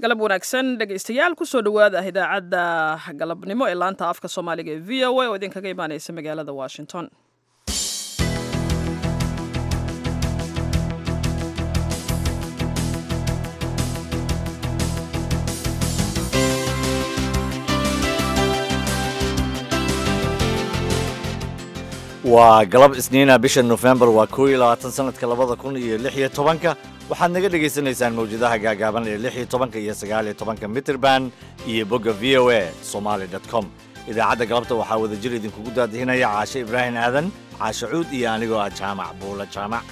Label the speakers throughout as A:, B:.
A: galab wanaagsan dhegaystayaal kusoo dhowaada idaacadda galabnimo ee laanta afka soomaaliga ee v o a oo idinkaga imaaneysa magaalada washington
B: waa galab isniina bisha nofembar waa koo iyo labaatan sanadka labada kun iyo lix iyo tobanka waxaad naga dhagaysanaysaan mawjadaha gaagaaban ee lix iyo tobanka iyo sagaal iyo tobanka mitrband iyo bogga v o a somaali dot com idaacadda galabta waxaa wadajir idinkugu daadihinaya caashe ibraahim aadan caashe cuud iyo anigoo ah jaamac buula jaamac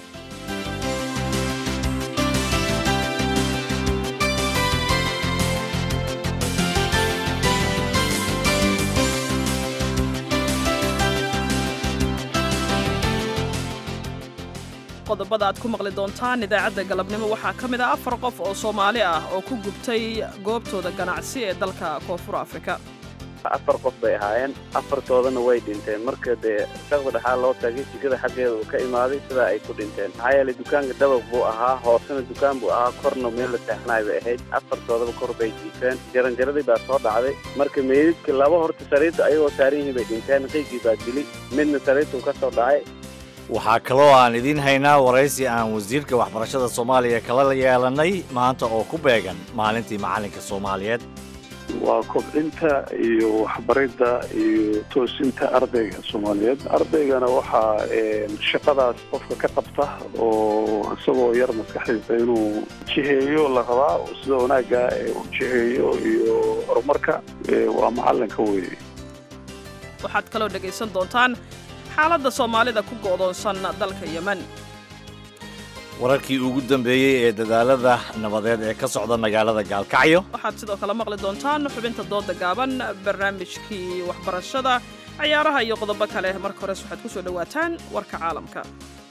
A: qodobada aad ku maqli doontaan idaacadda galabnimo waxaa ka mid ah afar qof oo soomaali ah oo ku gubtay goobtooda ganacsi ee dalka koonfur afrika
C: afar qof bay ahaayeen afartoodana way dhinteen marka dee shaqda dhexaa loo taagay jikada xaggeeda uu ka imaaday sidaa ay ku dhinteen maxaa yeelay dukaanka dabaq buu ahaa hoosena dukaan buu ahaa korna meel la seexnaay bay ahayd afartoodaba kor bay jiifeen jaranjaradii baa soo dhacday marka meydadka laba horta sariirta ayagoo saaran yihiin bay dhinteen qiygii baa dili midna sariirtuu ka soo dhacay
B: waxaa kaloo aan idiin haynaa waraysi aan wasiirka waxbarashada soomaaliya kala yeelannay maanta oo ku beegan maalintii macallinka soomaaliyeed
D: waa kobcinta iyo waxbaridda iyo toosinta ardayga soomaaliyeed ardaygana waxaa shaqadaas qofka ka qabta oo isagoo yar maskaxdiisa inuu jiheeyo la rabaa sida wanaagga u jiheeyo iyo horumarka waa macallinka weeye
A: waxaad kaloo dhegaysan doontaan xaaladda soomaalida ku go'doonsan dalka yemen
B: wararkii ugu dambeeyey ee dadaalada nabadeed ee ka socda magaalada gaalkacyo
A: waxaad sidoo kale maqli doontaan xubinta dooda gaaban barnaamijkii waxbarashada ciyaaraha iyo qodobo kale marka hores waxaad ku soo dhowaataan warka caalamka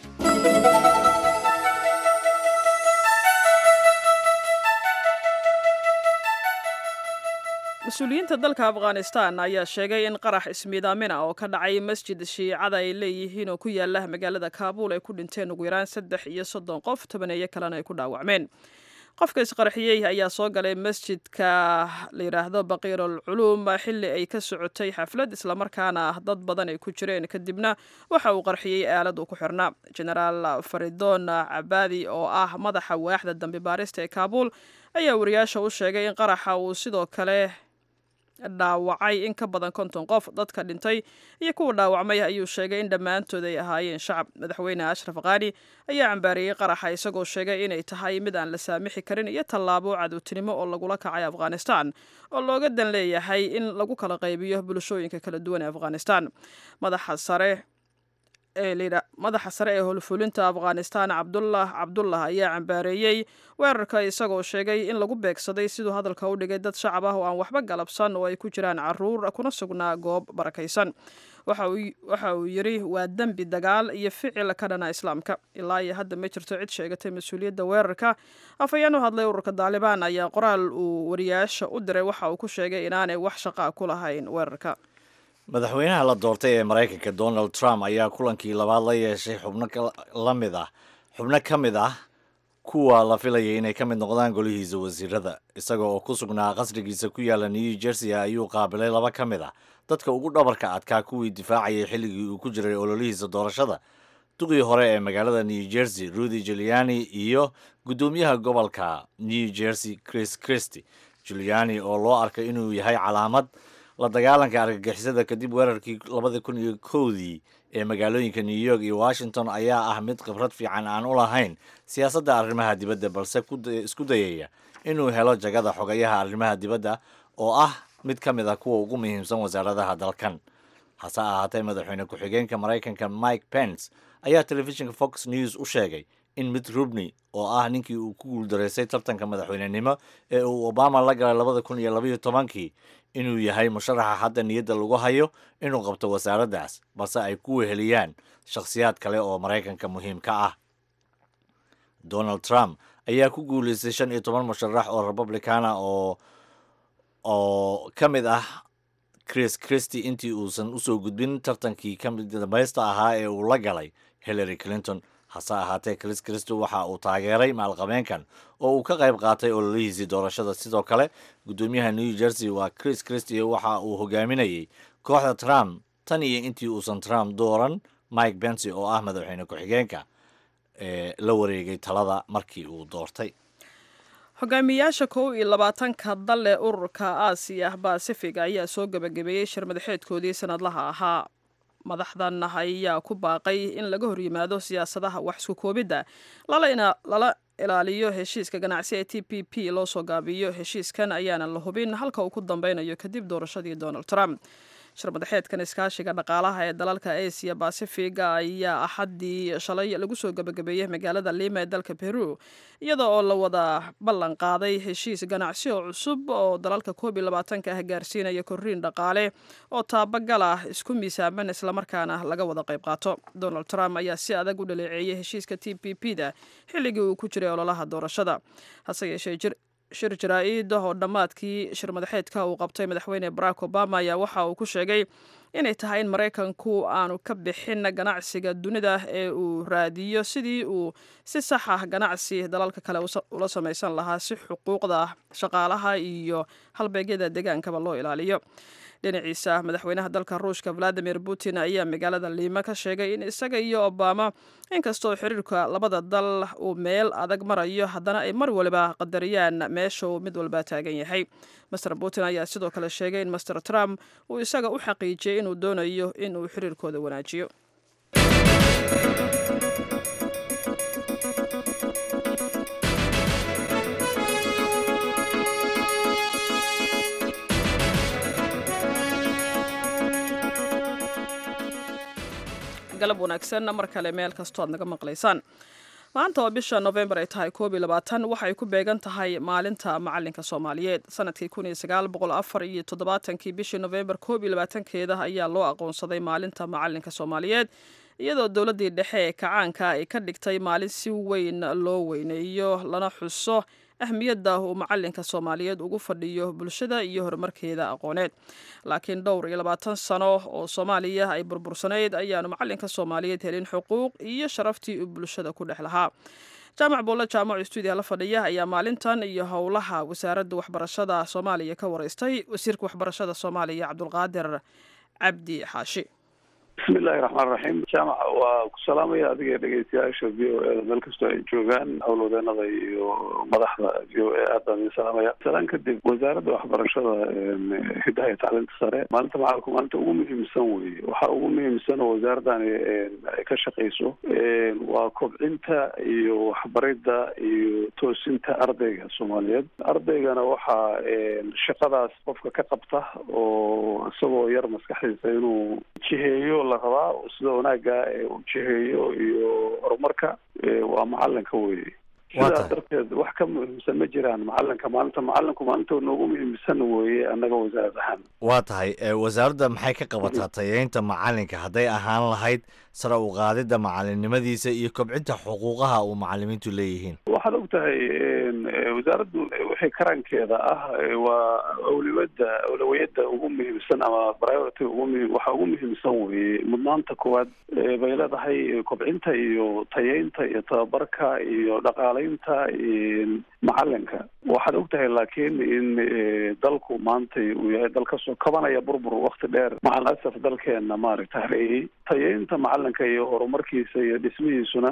A: mas-uuliyiinta dalka afghanistan ayaa sheegay in qarax ismiidaamina oo ka dhacay masjid shiicada ay leeyihiin oo ku yaala magaalada kaabuul ay ku dhinteen ugu yaraan saddex iyo soddon qof tobaneeyo kalena ay ku dhaawacmeen qofka isqarxiyey ayaa soo galay masjidka la yidhaahdo baqiirul culuum xilli ay ka socotay xaflad islamarkaana dad badan ay ku jireen kadibna waxa uu qarxiyey aalad uu ku xirnaa genaraal faridon cabaadi oo ah madaxa waaxda dambi baarista ee kaabuul ayaa wariyaasha u sheegay in qaraxa uu sidoo kale dhaawacay in ka badan konton qof dadka dhintay iyo kuwa dhaawacmay ayuu sheegay in dhammaantood ay ahaayeen shacab madaxweyne ashraf kaani ayaa cambaariyey qaraxa isagoo sheegay inay tahay mid aan la saamixi karin iyo tallaabo cadowtinimo oo lagula kacay afghanistan oo looga dan leeyahay in lagu kala qaybiyo bulshooyinka kala duwan ee afghanistan madaxa sare madaxa sare ee howlfulinta afghanistan cabdullah cabdullah ayaa cambaareeyey weerarka isagoo sheegay in lagu beegsaday siduu hadalka u dhigay dad shacab ah oo aan waxba galabsan oo ay ku jiraan caruur kuna sugnaa goob barakaysan waxa uu yidhi waa dembi dagaal iyo ficil ka dhana islaamka ilaa iyo hadda ma jirto cid sheegatay mas-uuliyadda weerarka afhayeen u hadlay ururka daalibaan ayaa qoraal uu wariyaasha u diray waxa uu ku sheegay inaanay wax shaqaa ku lahayn weerarka
B: madaxweynaha la doortay ee maraykanka donald trump ayaa kulankii labaad la yeeshay xubno la mid ah xubno ka mid ah kuwa la filayay inay ka mid noqdaan golihiisa wasiirada isaga oo ku sugnaa qasrigiisa ku yaala new jersey ayuu qaabilay laba ka mid ah dadka ugu dhabarka adkaa kuwii difaacayay xilligii uu ku jiray ololihiisa doorashada duqii hore ee magaalada new jersey rudy juliani iyo guddoomiyaha gobolka new jersey chris christy juliani oo loo arkay inuu yahay calaamad la dagaalanka argagixisada kadib weerarkii labada kun iyo kowdii ee magaalooyinka new york iyo washington ayaa ah mid khibrad fiican aan u lahayn siyaasadda arrimaha dibadda balse isku dayaya inuu helo jagada xogayaha arrimaha dibadda oo ah mid ka mid ah kuwa ugu muhiimsan wasaaradaha dalkan hase ahaatee madaxweyne ku-xigeenka maraykanka mike pence ayaa telefishinka fox news u sheegay in mitt rubney oo ah ninkii uu ku guuldaraystay tartanka madaxweynenimo ee uu obama la galay labada kun iyo labaiyo tobankii inuu yahay musharaxa hadda niyadda lagu hayo inuu qabto wasaaraddaas balse ay ku weheliyaan shakhsiyaad kale oo maraykanka muhiim ka ah donald trump ayaa ku guulaystay shan iyo toban musharax oo republicana oo oo ka mid ah chris christy intii uusan usoo gudbin tartankii ka mid dambaysta ahaa ee uu la galay hillary clinton hase ahaatee chris christo waxa uu taageeray maalqabeenkan oo uu ka qayb qaatay ololihiisii doorashada sidoo kale guddoomiyaha new jersey waa chris christie waxa uu hogaaminayay kooxda trump tan iyo intii uusan trump dooran mike bency oo ah madaxweyne ku-xigeenka ee la wareegay talada markii uu doortay
A: hogaamiyayaasha kow iyo labaatanka dal ee ururka aasiya basifig ayaa soo gebagabeeyey shir madaxeedkoodii sanadlaha ahaa madaxdan ayaa ku baaqay in laga horyimaado siyaasadaha wax isku koobidda lala ilaaliyo heshiiska ganacsi ee t p p loo soo gaabiyo heshiiskan ayaanan la hubin halka uu ku dambeynayo kadib doorashadii donald trump shir madaxeedkan iskaashiga dhaqaalaha ee dalalka asia bacifiga ayaa axaddii shalay lagu soo gebagabeeyey magaalada lima ee dalka peru iyada oo la wada ballan qaaday heshiis ganacsi oo cusub oo dalalka koob iyo labaatanka ah gaarsiinaya korriin dhaqaale oo taabagal ah isku miisaaman islamarkaana laga wada qayb qaato donald trump ayaa si adag u dhaleeceeyey heshiiska t p p da xilligii uu ku jiray ololaha doorashada hase yeeshee shir jaraa-id oo dhammaadkii shir madaxeedka uu qabtay madaxweyne barack obama ayaa waxa uu ku sheegay inay tahay in maraykanku aanu ka bixin ganacsiga dunida ee uu raadiyo sidii uu si sax ah ganacsi dalalka kale ula samaysan lahaa si xuquuqda shaqaalaha iyo halbeegyada degaankaba loo ilaaliyo dhinaciisa madaxweynaha dalka ruushka valadimir putin ayaa magaalada liima ka sheegay in isaga iyo obama inkastoo xiriirka labada dal uu meel adag marayo haddana ay mar waliba qadariyaan meesha uu mid walba taagan yahay master putin ayaa sidoo kale sheegay in master trump uu isaga u xaqiijiyey inuu doonayo in uu xiriirkooda wanaajiyo galab wanaagsan mar kale meel kastoo aad naga maqlaysaan maanta oo bisha novembar ay tahay koob iyo labaatan waxay ku beegan tahay maalinta macalinka soomaaliyeed sanadkii kun iyo sagaal boqol afar iyo toddobaatankii bishii novembar koob iyo labaatankeeda ayaa loo aqoonsaday maalinta macalinka soomaaliyeed iyadoo dowladdii dhexe ee kacaanka ay ka dhigtay maalin si weyn loo weyneeyo lana xuso ahmiyadda uu macalinka soomaaliyeed ugu fadhiyo bulshada iyo horumarkeeda aqooneed laakiin dhowr iyo labaatan sano oo soomaaliya ay burbursanayd ayaanu macalinka soomaaliyeed helin xuquuq iyo sharaftii uu bulshada ku dhex lahaa jaamac boole jaamac stuudiya la fadhiya ayaa maalintan iyo howlaha wasaaradda waxbarashada soomaaliya ka wareystay wasiirka waxbarashada soomaaliya cabdulqaadir cabdi xaashi
D: bismi illaahi raxmaan raxiim jaamac waa ku salaamaya adiga dhegeystayaasha v o e da meel kastoo ay joogaan howlwadeenada iyo madaxda v o e aad baan idin salaamaya salaan kadib wasaaradda waxbarashada hidaha iyo tacliinta sare maalinta macalinku maalinta ugu muhiimsan weye waxa ugu muhiimsan oo wasaaradani ay ka shaqeyso waa kobcinta iyo waxbaridda iyo toosinta ardayga soomaaliyeed ardaygana waxaa shaqadaas qofka ka qabta oo isagoo yar maskaxdiisa inuu jiheeyo la rabaa sida wanaaga u jiheeyo iyo horumarka waa macalinka weye sidaas darteed wax ka muhiimsan ma jiraan macalinka maalinta macalinku maalinta noogu muhiimsan weye annaga wasaarad ahaan
B: waa tahay wasaaradda maxay ka qabataa tayeynta macalinka hadday ahaan lahayd sare u qaadidda macalinimadiisa iyo kobcinta xuquuqaha uu macalimiintu leeyihiin
D: waxaad og tahay wasaaraddu wixii karankeeda ah waa awlawada awlawiyada ugu muhiimsan ama priority ugu muhim waxa ugu muhiimsan weye mudnaanta koowaad bay leedahay kobcinta iyo tayeynta iyo tababarka iyo dhaqaaleynta macalinka waxaad og tahay laakiin in dalku maanta uu yahay dal kasoo kabanaya burbur wakti dheer macal asaf dalkeena maaragta hareeyey tayeynta macalinka iyo horumarkiisa iyo dhismihiisuna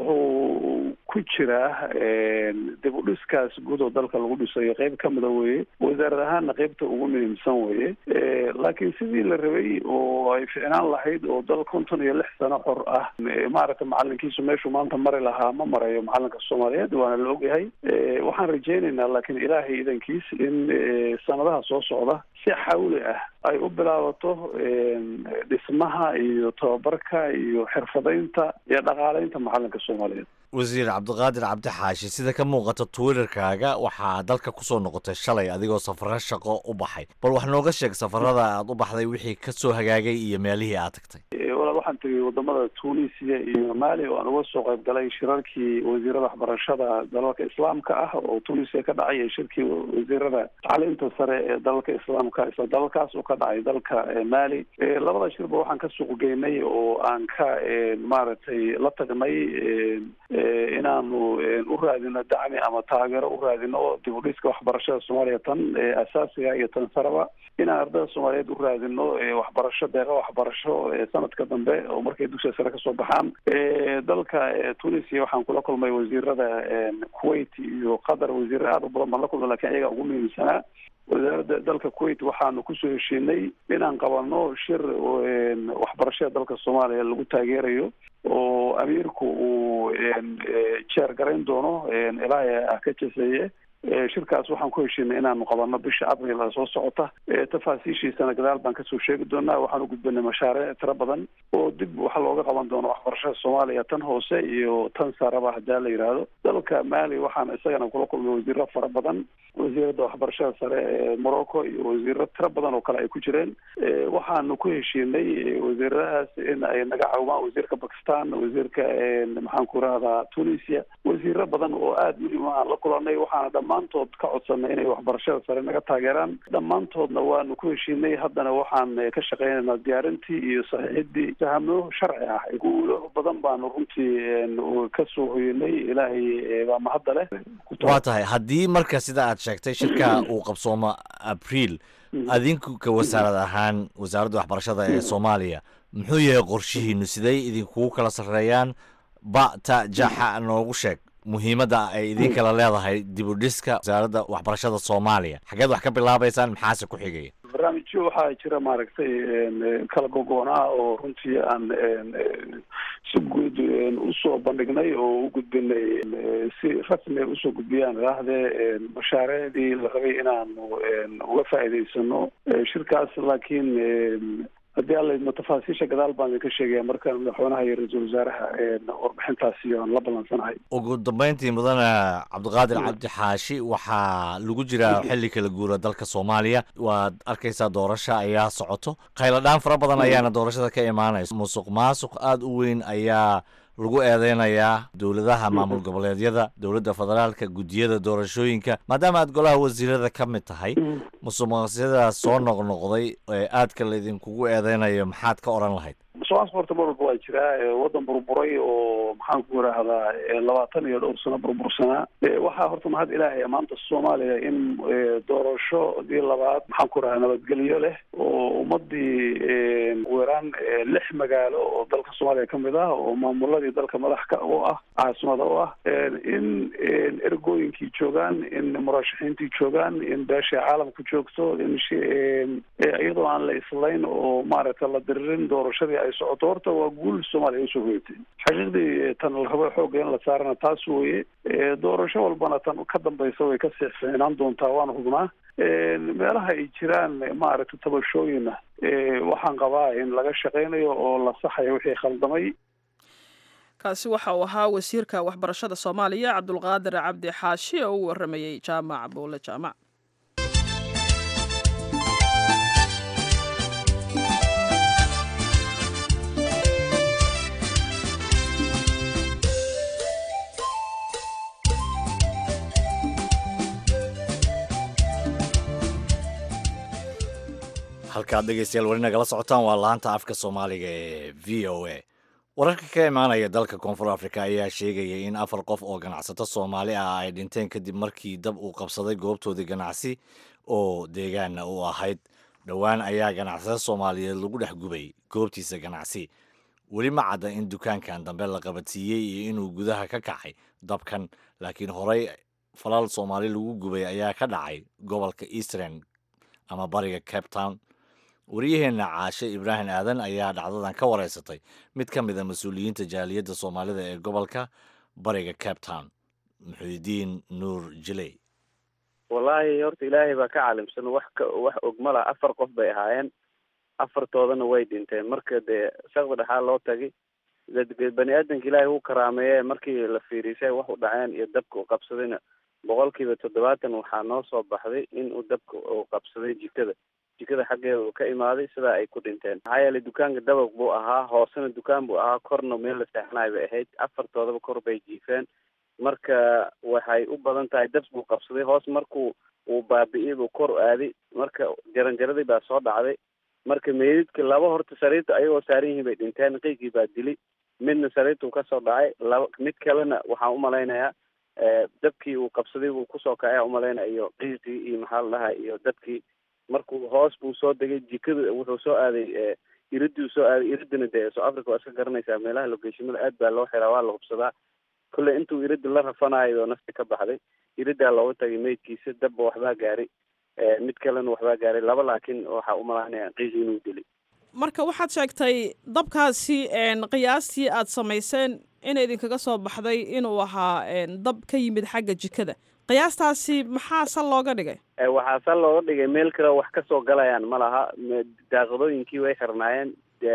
D: wuxuu ku jiraa dib u dhiskaas guud oo dalka lagu dhisayo qeyb ka mida weye wasaarad ahaanna qeybta ugu muhiimsan weye laakiin sidii la rabay oo ay ficnaan lahayd oo dal konton iyo lix sano xor ah maaragta macalinkiisu meeshuu maanta mari lahaa ma marayo macalinka soomaaliyeed waana la ogyahay waxaan rajeynaynaa laakiin ilaahay idankiis in sanadaha soo socda si xawli ah ay u bilaabato dhismaha iyo tababarka iyo xirfadaynta iyo dhaqaaleynta macalinka soomaaliyeed
B: wasiir cabdiqaadir cabdi xaashi sida ka muuqata twitterkaaga waxaa dalka kusoo noqotay shalay adigoo safaro shaqo u baxay bal wax nooga sheeg safarada aad u baxday wixii ka soo hagaagay iyo meelihii aad tagtay
D: walaal waxaan tegay wadamada tunisia iyo mali oo aan uga soo qayb galay shirarkii wasiirada waxbarashada dalalka islaamka ah oo tunisia ka dhacay iyo shirkii wasiirada tacliinta sare ee dalalka islaamka isla dalalkaas oo ka dhacay dalka mali labada shirba waxaan ka suuq geynay oo aan ka maaragtay la tagnay inaanu u raadino dacmi ama taageero u raadino dib u dhiska waxbarashada soomaaliya tan asaasiga iyo tan saraba inaan ardada soomaaliyeed u raadino waxbarasho deeqa waxbarasho sanadka dambe oo markay dugsiga sare kasoo baxaan dalka tunisia waxaan kula kulmay wasiirada kuwait iyo qatar wasiiro aad u badan baan la kulmay lakin iyaga ugu muhiimsanaa wasaaradda dalka kuwait waxaanu kusoo heshiinay inaan qabano shir waxbarashada dalka soomaaliya lagu taageerayo oo amiirku uu jeer garayn doono ilaahay ah ka jeseeye shirkaas waxaan ku heshiinay inaanu qabano bisha abril soo socota tafaasiishiisana gadaal baan kasoo sheegi doonaa waxaan u gudbanay mashaariic tiro badan oo dib wax looga qaban doono waxbarashada soomaaliya tan hoose iyo tan saraba hadaa la yidhaahdo dalka mali waxaan isagana kula kulmay wasiiro fara badan wasiirada waxbarashada sare ee morocco iyo wasiiro tiro badan oo kale ay ku jireen waxaanu ku heshiinay wasiiradahaas in ay naga caawmaan wasiirka bakistan wasiirka maxaan ku rahdaa tunisia wasiiro badan oo aada muhiim aan la kulanay waxaana dhammaantood ka codsanay inay waxbarashada sare naga taageeraan dhammaantoodna waanu ku heshiinay haddana waxaan ka shaqeynaynaa diyaarintii iyo saxiixidii fahmo sharci ah guulo badan baanu runtii kasoo hoyanay ilaahay baa mahadda leh
B: waa tahay haddii marka sida aad sheegtay shirka uu qabsoomo abriil adinku ka wasaarad ahaan wasaaradda waxbarashada ee soomaaliya muxuu yahay qorshihiinu siday idinkugu kala sarreeyaan ba ta jaxa noogu sheeg muhiimadda ay idin kala leedahay dib u dhiska wasaaradda waxbarashada soomaaliya xageed wax ka bilaabaysaan maxaase ku xigaya
D: barnaamijyo waxaa jira maaragtay kala gogoonaa oo runtii aan si guud usoo bandhignay oo u gudbinay si rasmi usoo gudbiyaan idaahdee mashaariicdii la rabay inaanu uga faa'iidaysano shirkaas laakiin haddii alla idmo tafaasiisha gadaal baan idinka sheegaya markaan madaxweynaha iyo ra-iisul wasaaraha warbixintaasi aan la ballansanahay
B: ugu dambeyntii mudane cabdiqaadir cabdi xaashi waxaa lagu jiraa xilli kala guura dalka soomaaliya waad arkaysaa doorasha ayaa socoto khayladhaan fara badan ayaana doorashada ka imaanaysa musuq maasuq aada u weyn ayaa lagu eedeynayaa dowladaha maamul goboleedyada dowladda federaalka guddiyada doorashooyinka maadaama aad golaha wasiirada ka mid tahay musuqmaaqsyadaas soo noqnoqday ee aadka laydinkugu eedeynayo maxaad ka odhan lahayd
D: musuqmaasuq horta mar walba waa jiraa waddan burburay oo maxaan ku yidhaahdaa labaatan iyo dhowr sano burbursanaa waxaa horta mahad ilaahay maanta soomaaliya in doorashadii labaad maxaan ku yidhahdaa nabadgelyo leh oo ummadii ugu yaraan lix magaalo oo dalka soomaaliya ka mid ah oo maamuladii dalka madax ka u ah caasimada u ah in ergooyinkii joogaan in murashaxiintii joogaan in beeshay caalamku joogto in iyadoo aan la islayn oo maaragta la diririn doorashadii ay socoto horta waa guul soomaaliya usoo hoyatay xaqiiqdii tan la rabo xooga in la saarana taas weeye doorasho walbana tan ka dambaysa way ka siixfiinaan doontaa waana hubnaa meelaha ay jiraan maaragta tabashooyina waxaan qabaa in laga shaqeynayo oo la saxayo wixii khaldamay
A: kaasi waxa uu ahaa wasiirka waxbarashada soomaaliya cabdulqaadir cabdi xaashi oo u waramayey jaamac buule jaamac
B: halkaad dhegeystayaal weli nagala socotaan waa laanta afka soomaaliga ee v o a wararka ka imaanaya dalka koonfur africa ayaa sheegaya in afar qof oo ganacsato soomaali ah ay dhinteen kadib markii dab uu qabsaday goobtoodii ganacsi oo deegaana u ahayd dhowaan ayaa ganacsato soomaaliyeed lagu dhex gubay goobtiisa ganacsi weli ma cadda in dukaankan dambe la qabadsiiyey iyo inuu gudaha ka kacay dabkan laakiin horey falal soomaali lagu gubay ayaa ka dhacay gobolka eastern ama bariga cape town wariyaheenna caashe ibraahim aadan ayaa dhacdadan ka wareysatay mid ka mid a mas-uuliyiinta jaaliyadda soomaalida ee gobolka bariga cape town muxuudiin nuur jiley
C: wallaahi horta ilaahay baa ka caalimsan wax ka wax ogmala afar qof bay ahaayeen afartoodana way dhinteen marka dee shaqda dhexaa loo tagay bani aadanka ilaahay u karaameeye markii la fiirisay wax u dhaceen iyo dabka u qabsadayna boqolkiiba toddobaatan waxaa noo soo baxday in uu dabka uu qabsaday jikada jikada xaggeeda uu ka imaaday sidaa ay ku dhinteen maxaa yeelay dukaanka dabaq buu ahaa hoosena dukaan buu ahaa korna meel la seexanayo bay ahayd afartoodaba kor bay jiifeen marka waxay u badan tahay dab buu qabsaday hoos markuu uu baabi'iyay buu kor aaday marka jaranjaradii baa soo dhacday marka meydidka laba horta sariirta ayagoo saaran yihiin bay dhinteen qiygii baa dilay midna sariirtuu kasoo dhacay laba mid kalena waxaan umalaynayaa dabkii uu qabsaday buu kusoo kacay umalaynaya iyo qiiqii iyo maxaa la dhahay iyo dadkii markuu hoos buu soo degay jikada wuxuu soo aaday iriduu soo aaday iridina dee soo africa waa iska garanaysaa meelaha logeeshimada aad baa loo xiraa waa la hubsadaa kolley intuu irida la rafanayo oo nafti ka baxday iridaa looga tagay meydkiisa dabba waxbaa gaaray mid kalena waxbaa gaaray laba laakiin waxaa umalaynaya qiiqi inuu dilay
A: marka waxaad sheegtay dabkaasi qiyaastii aad samayseen in idinkaga soo baxday inuu ahaa dab ka yimid xagga jikada qiyaastaasi maxaa sal looga dhigay
C: waxaa sal looga dhigay meel kale wax kasoo galayaan ma laha daaqadooyinkii way xirnaayeen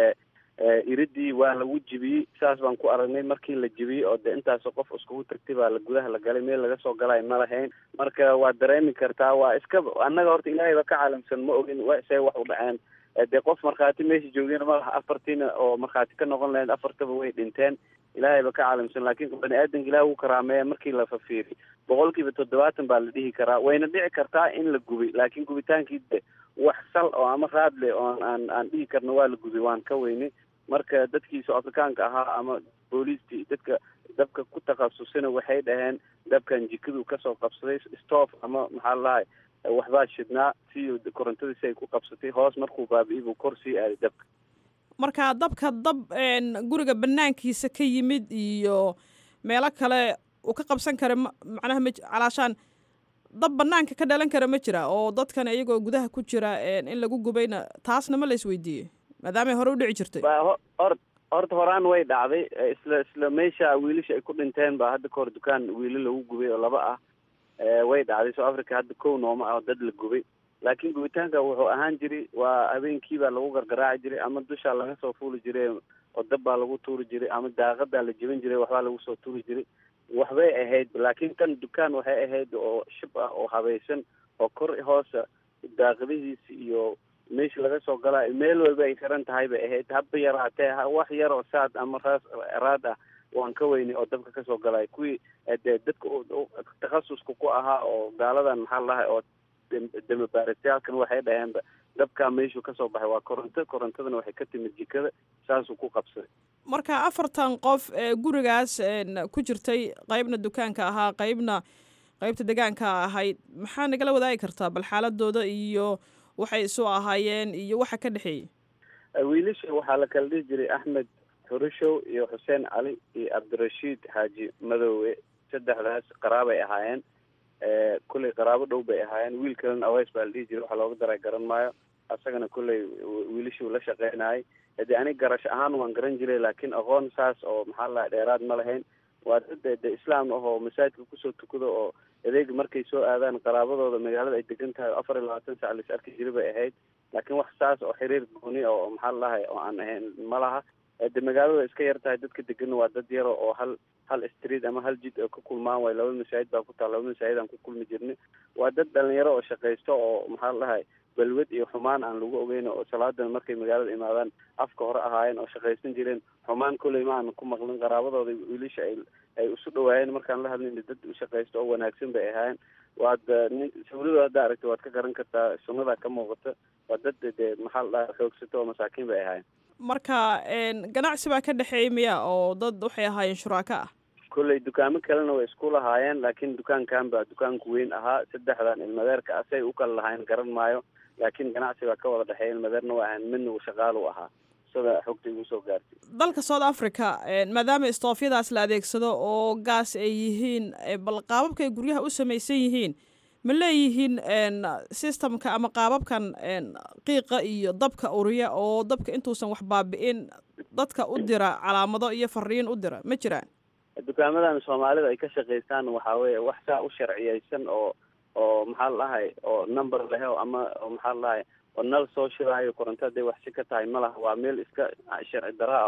C: iridii waa lagu jibiyey saas baan ku aragnay markii la jibiyey oo de intaasoo qof iskugu tagtay baa la gudaha la galay meel laga soo galay ma lahayn marka waa dareemi kartaa waa iska annaga horta ilaahay ba ka caalamsan ma ogin say wax u dhaceen dee qof markhaati meesha joogeen malaha afartiina oo markhaati ka noqon lahayd afartaba way dhinteen ilaahay ba ka caalamsan laakiin bani aadanka ilaah uu karaameeya markii la fafiiriy boqol kiiba toddobaatan baa la dhihi karaa wayna dhici kartaa in la gubay laakiin gubitaankii de wax sal oo ama raad leh oon aan aan dhihi karno waa la gubay waan ka weynay marka dadkii soo afrikaanka ahaa ama booliistii dadka dabka ku takhasusana waxay dhaheen dabkan jikadu kasoo qabsaday stoof ama maxaa lalahay waxbaa shidnaa si korontadii si ay ku qabsatay hoos markuu baabi'iyay buu kor sii aaday dabka
A: marka dabka dab guriga banaankiisa ka yimid iyo meelo kale uu ka qabsan kara ma macnaha ma calaashaan dab banaanka ka dhalan kara ma jira oo dadkan iyagoo gudaha ku jira in lagu gubayna taasna ma la isweydiiyey maadaamay hore u dhici jirtay
C: hor horta horaan way dhacday isla isla meesha wiilasha ay ku dhinteen baa hadda kahor dukaan wiila lagu gubay oo laba ah way dhacday south africa hadda kow nooma ah oo dad la gubay laakiin gubitaanka wuxuu ahaan jiray waa habeenkii baa lagu gargaraaci jiray ama dushaa laga soo fuuli jiray oo dab baa lagu tuuri jiray ama daaqadaa la jebin jiray waxbaa lagu soo tuuri jiray waxbay ahayd laakiin kan dukaan waxay ahayd oo shib ah oo habaysan oo kor hoosa daaqadihiisa iyo meesha laga soo galaayo meel walba ay xiran tahay bay ahayd haba yaraatee wax yar oo saad ama raas raad ah waan ka weynay oo dabka kasoo galaayo kuwii dee dadka takhasuska ku ahaa oo gaaladan maxaa ladahay oo damabaarasyaalkan waxay dhaheenba dabkaa meeshuu kasoo baxay waa koronto korontadana waxay ka timid jikada saasuu ku qabsaday
A: marka afartan qof ee gurigaas ku jirtay qeybna dukaanka ahaa qeybna qeybta degaanka ahayd maxaa nagala wadaagi kartaa bal xaaladooda iyo waxay isu ahaayeen iyo waxa ka dhexeeyey
C: wiilasha waxaa la kala dhihi jiray axmed xurushow iyo xuseen cali iyo cabdirashiid xaaji madoowe saddexdaas qaraabay ahaayeen kulley qaraabo dhow bay ahaayeen wiil kalena aweys baa la dhihi jiray waxaa looga daray garan maayo asagana kulley wiilashuu la shaqeynayay de anig garash ahaan waan garan jiray laakiin aqoon saas oo maxaa la dheeraad ma lahayn waa dad de islaam ah oo masaajidka kusoo tukado oo adeeg markay soo aadaan qaraabadooda magaalada ay degan tahay afar iyo labaatan sac lais arki jira bay ahayd laakiin wax saas oo xiriir gooni oo maxaa lalahay oo aan ahayn ma laha de magaalada iska yar tahay dadka deganna waa dad yaro oo hal hal street ama hal jid oo ka kulmaan waay laba masaajid baa ku taal laba masaajid aan ku kulmi jirnay waa dad dhalinyaro oo shaqaysto oo maxaa lalahay balwad iyo xumaan aan lagu ogeyn oo salaadana markay magaalada imaadaan afka hore ahaayeen oo shaqaysan jireen xumaan kolley ma aan ku maqlin qaraabadooda wiilasha ay ay isu dhawaayeen markaan la hadlayna dad shaqaysto oo wanaagsan bay ahaayeen waad nin sawirada hadda aragta waad ka garan kartaa sunnada ka muuqata waa dad dee maxaa la dhaha xoogsato oo masaakiin bay ahaayeen
A: marka ganacsi baa ka dhexeeyay miya oo dad waxay ahaayeen shuraako ah
C: kolley dukaamo kalena way isku lahaayeen laakiin dukaankan baa dukaanku weyn ahaa saddexdan ilmadeerka ah say u kala lahayn garan maayo laakiin ganacsi baa ka wada dhexeeya ilmadeerna waa ahan midna uu shaqaalu ahaa sida xogta igu soo gaartay
A: dalka south africa maadaama istoofyadaas la adeegsado oo gaas ay yihiin bal qaababka ay guryaha u samaysan yihiin ma leeyihiin systemka ama qaababkan qiiqa iyo dabka uriya oo dabka intuusan wax baabi'in dadka u dira calaamado iyo fariin u dira ma jiraan
C: dukaamadan soomaalida ay ka shaqaystaan waxaa weeye wax saa u sharciyeysan oo oo maxaa ladahay oo number leh ama maxaa ladahay oo nal soo shiraayo koronto haday wax si ka tahay ma laha waa meel iska sharci dara ah oo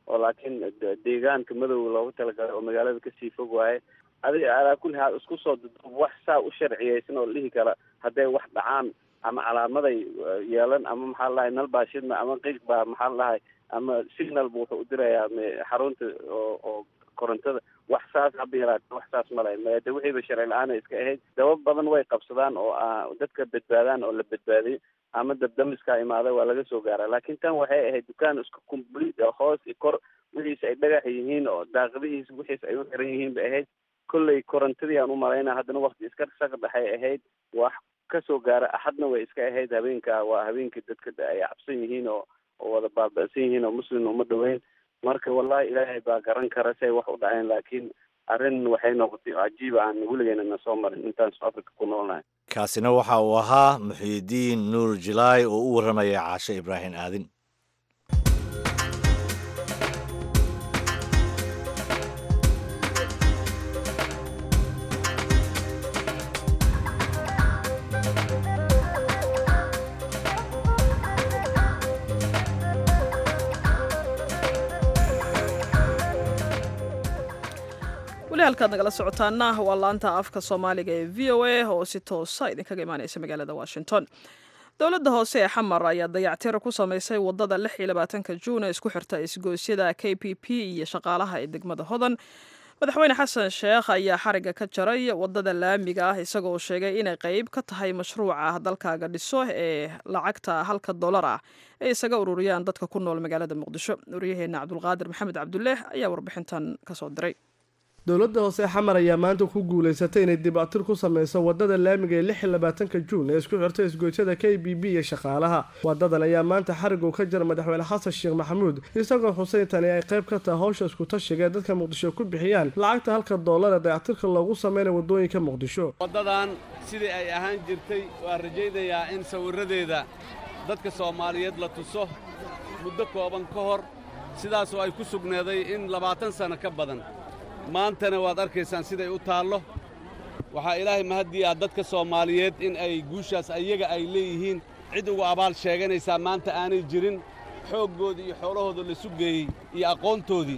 C: oo laakiin deegaanka madow loogu talagalay oo magaalada kasii fog waaye adiga alaa kulli haal isku soo duduub wax saa u sharciyeysan oo la dhihi kara hadday wax dhacaan ama calaamaday yeelan ama maxaa la dhahay nal baa shidna ama qiiq baa maxaa la dhahay ama signal bu wuxuu u dirayaa xarunta oo oo korontada wax saas haba yaraate wax saas ma lahayn de wixiiba sharci la-aana iska ahayd dabab badan way qabsadaan oo dadka badbaadaan oo la badbaadiyo ama dabdamiskaa imaada waa laga soo gaara laakiin tan waxay ahayd dukaan isku complete hoos i kor wixiisa ay dhagax yihiin oo daaqadihiisa wixiisa ay u xiran yihiin bay ahayd kolley korontadii aan u malayna haddana wakti iska saq dhexay ahayd wax kasoo gaara axadna way iska ahayd habeenka waa habeenkii dadka ay cabsan yihiin oo oo wada baaba'san yihiin oo muslim uma dhaweyn marka wallahi ilaahay baa garan kara say wax u dhaceen laakiin arrin waxay noqotay cajiiba aan weligeena na soo marin intaan soo africa ku noolnahay
B: kaasina waxa uu ahaa muxiidiin nuur jilaay oo u warramaya caashe ibraahim aadin
A: weli halkaad nagala socotaana waa laanta afka soomaaliga ee v o a oo si toosa idinkaga imaaneysa magaalada washington dowladda hoose ee xamar ayaa dayactiro ku samaysay wadada lix iyo labaatanka juun ee isku xirta isgoosyada k p p iyo shaqaalaha ee degmada hodan madaxweyne xasan sheekh ayaa xariga ka jaray wadada laamiga ah isagoo sheegay inay qeyb ka tahay mashruuca dalkaaga dhiso ee lacagta halka dolar ah ay isaga ururiyaan dadka ku nool magaalada muqdisho waryaheena cabdulqaadir maxamed cabduleeh ayaa warbixintan kasoo diray
E: dowladda hoose xamar ayaa maanta ku guulaysatay inay dibactir ku sameyso wadada laamiga ee lix iyo labaatanka juun ee isku xirta isgoysyada k b b iyo shaqaalaha wadadan ayaa maanta xarigu ka jira madaxweyne xasan sheekh maxamuud isagoo xuseyn tani ay qayb ka tahay howsha iskutashiga ee dadka muqdisho ku bixiyaan lacagta halka doolar ee dayactirka loogu sameynayo wadooyinka muqdisho
F: waddadan sidii ay ahaan jirtay waan rajaynayaa in sawirradeeda dadka soomaaliyeed la tuso muddo kooban ka hor sidaasoo ay ku sugneeday in labaatan sanno ka badan maantana waad arkaysaan siday u taallo waxaa ilaahay mahadii ah dadka soomaaliyeed in ay guushaas ayaga ay leeyihiin cid ugu abaal sheeganaysaa maanta aanay jirin xooggoodii iyo xoolahooda la sugeeyey iyo aqoontoodii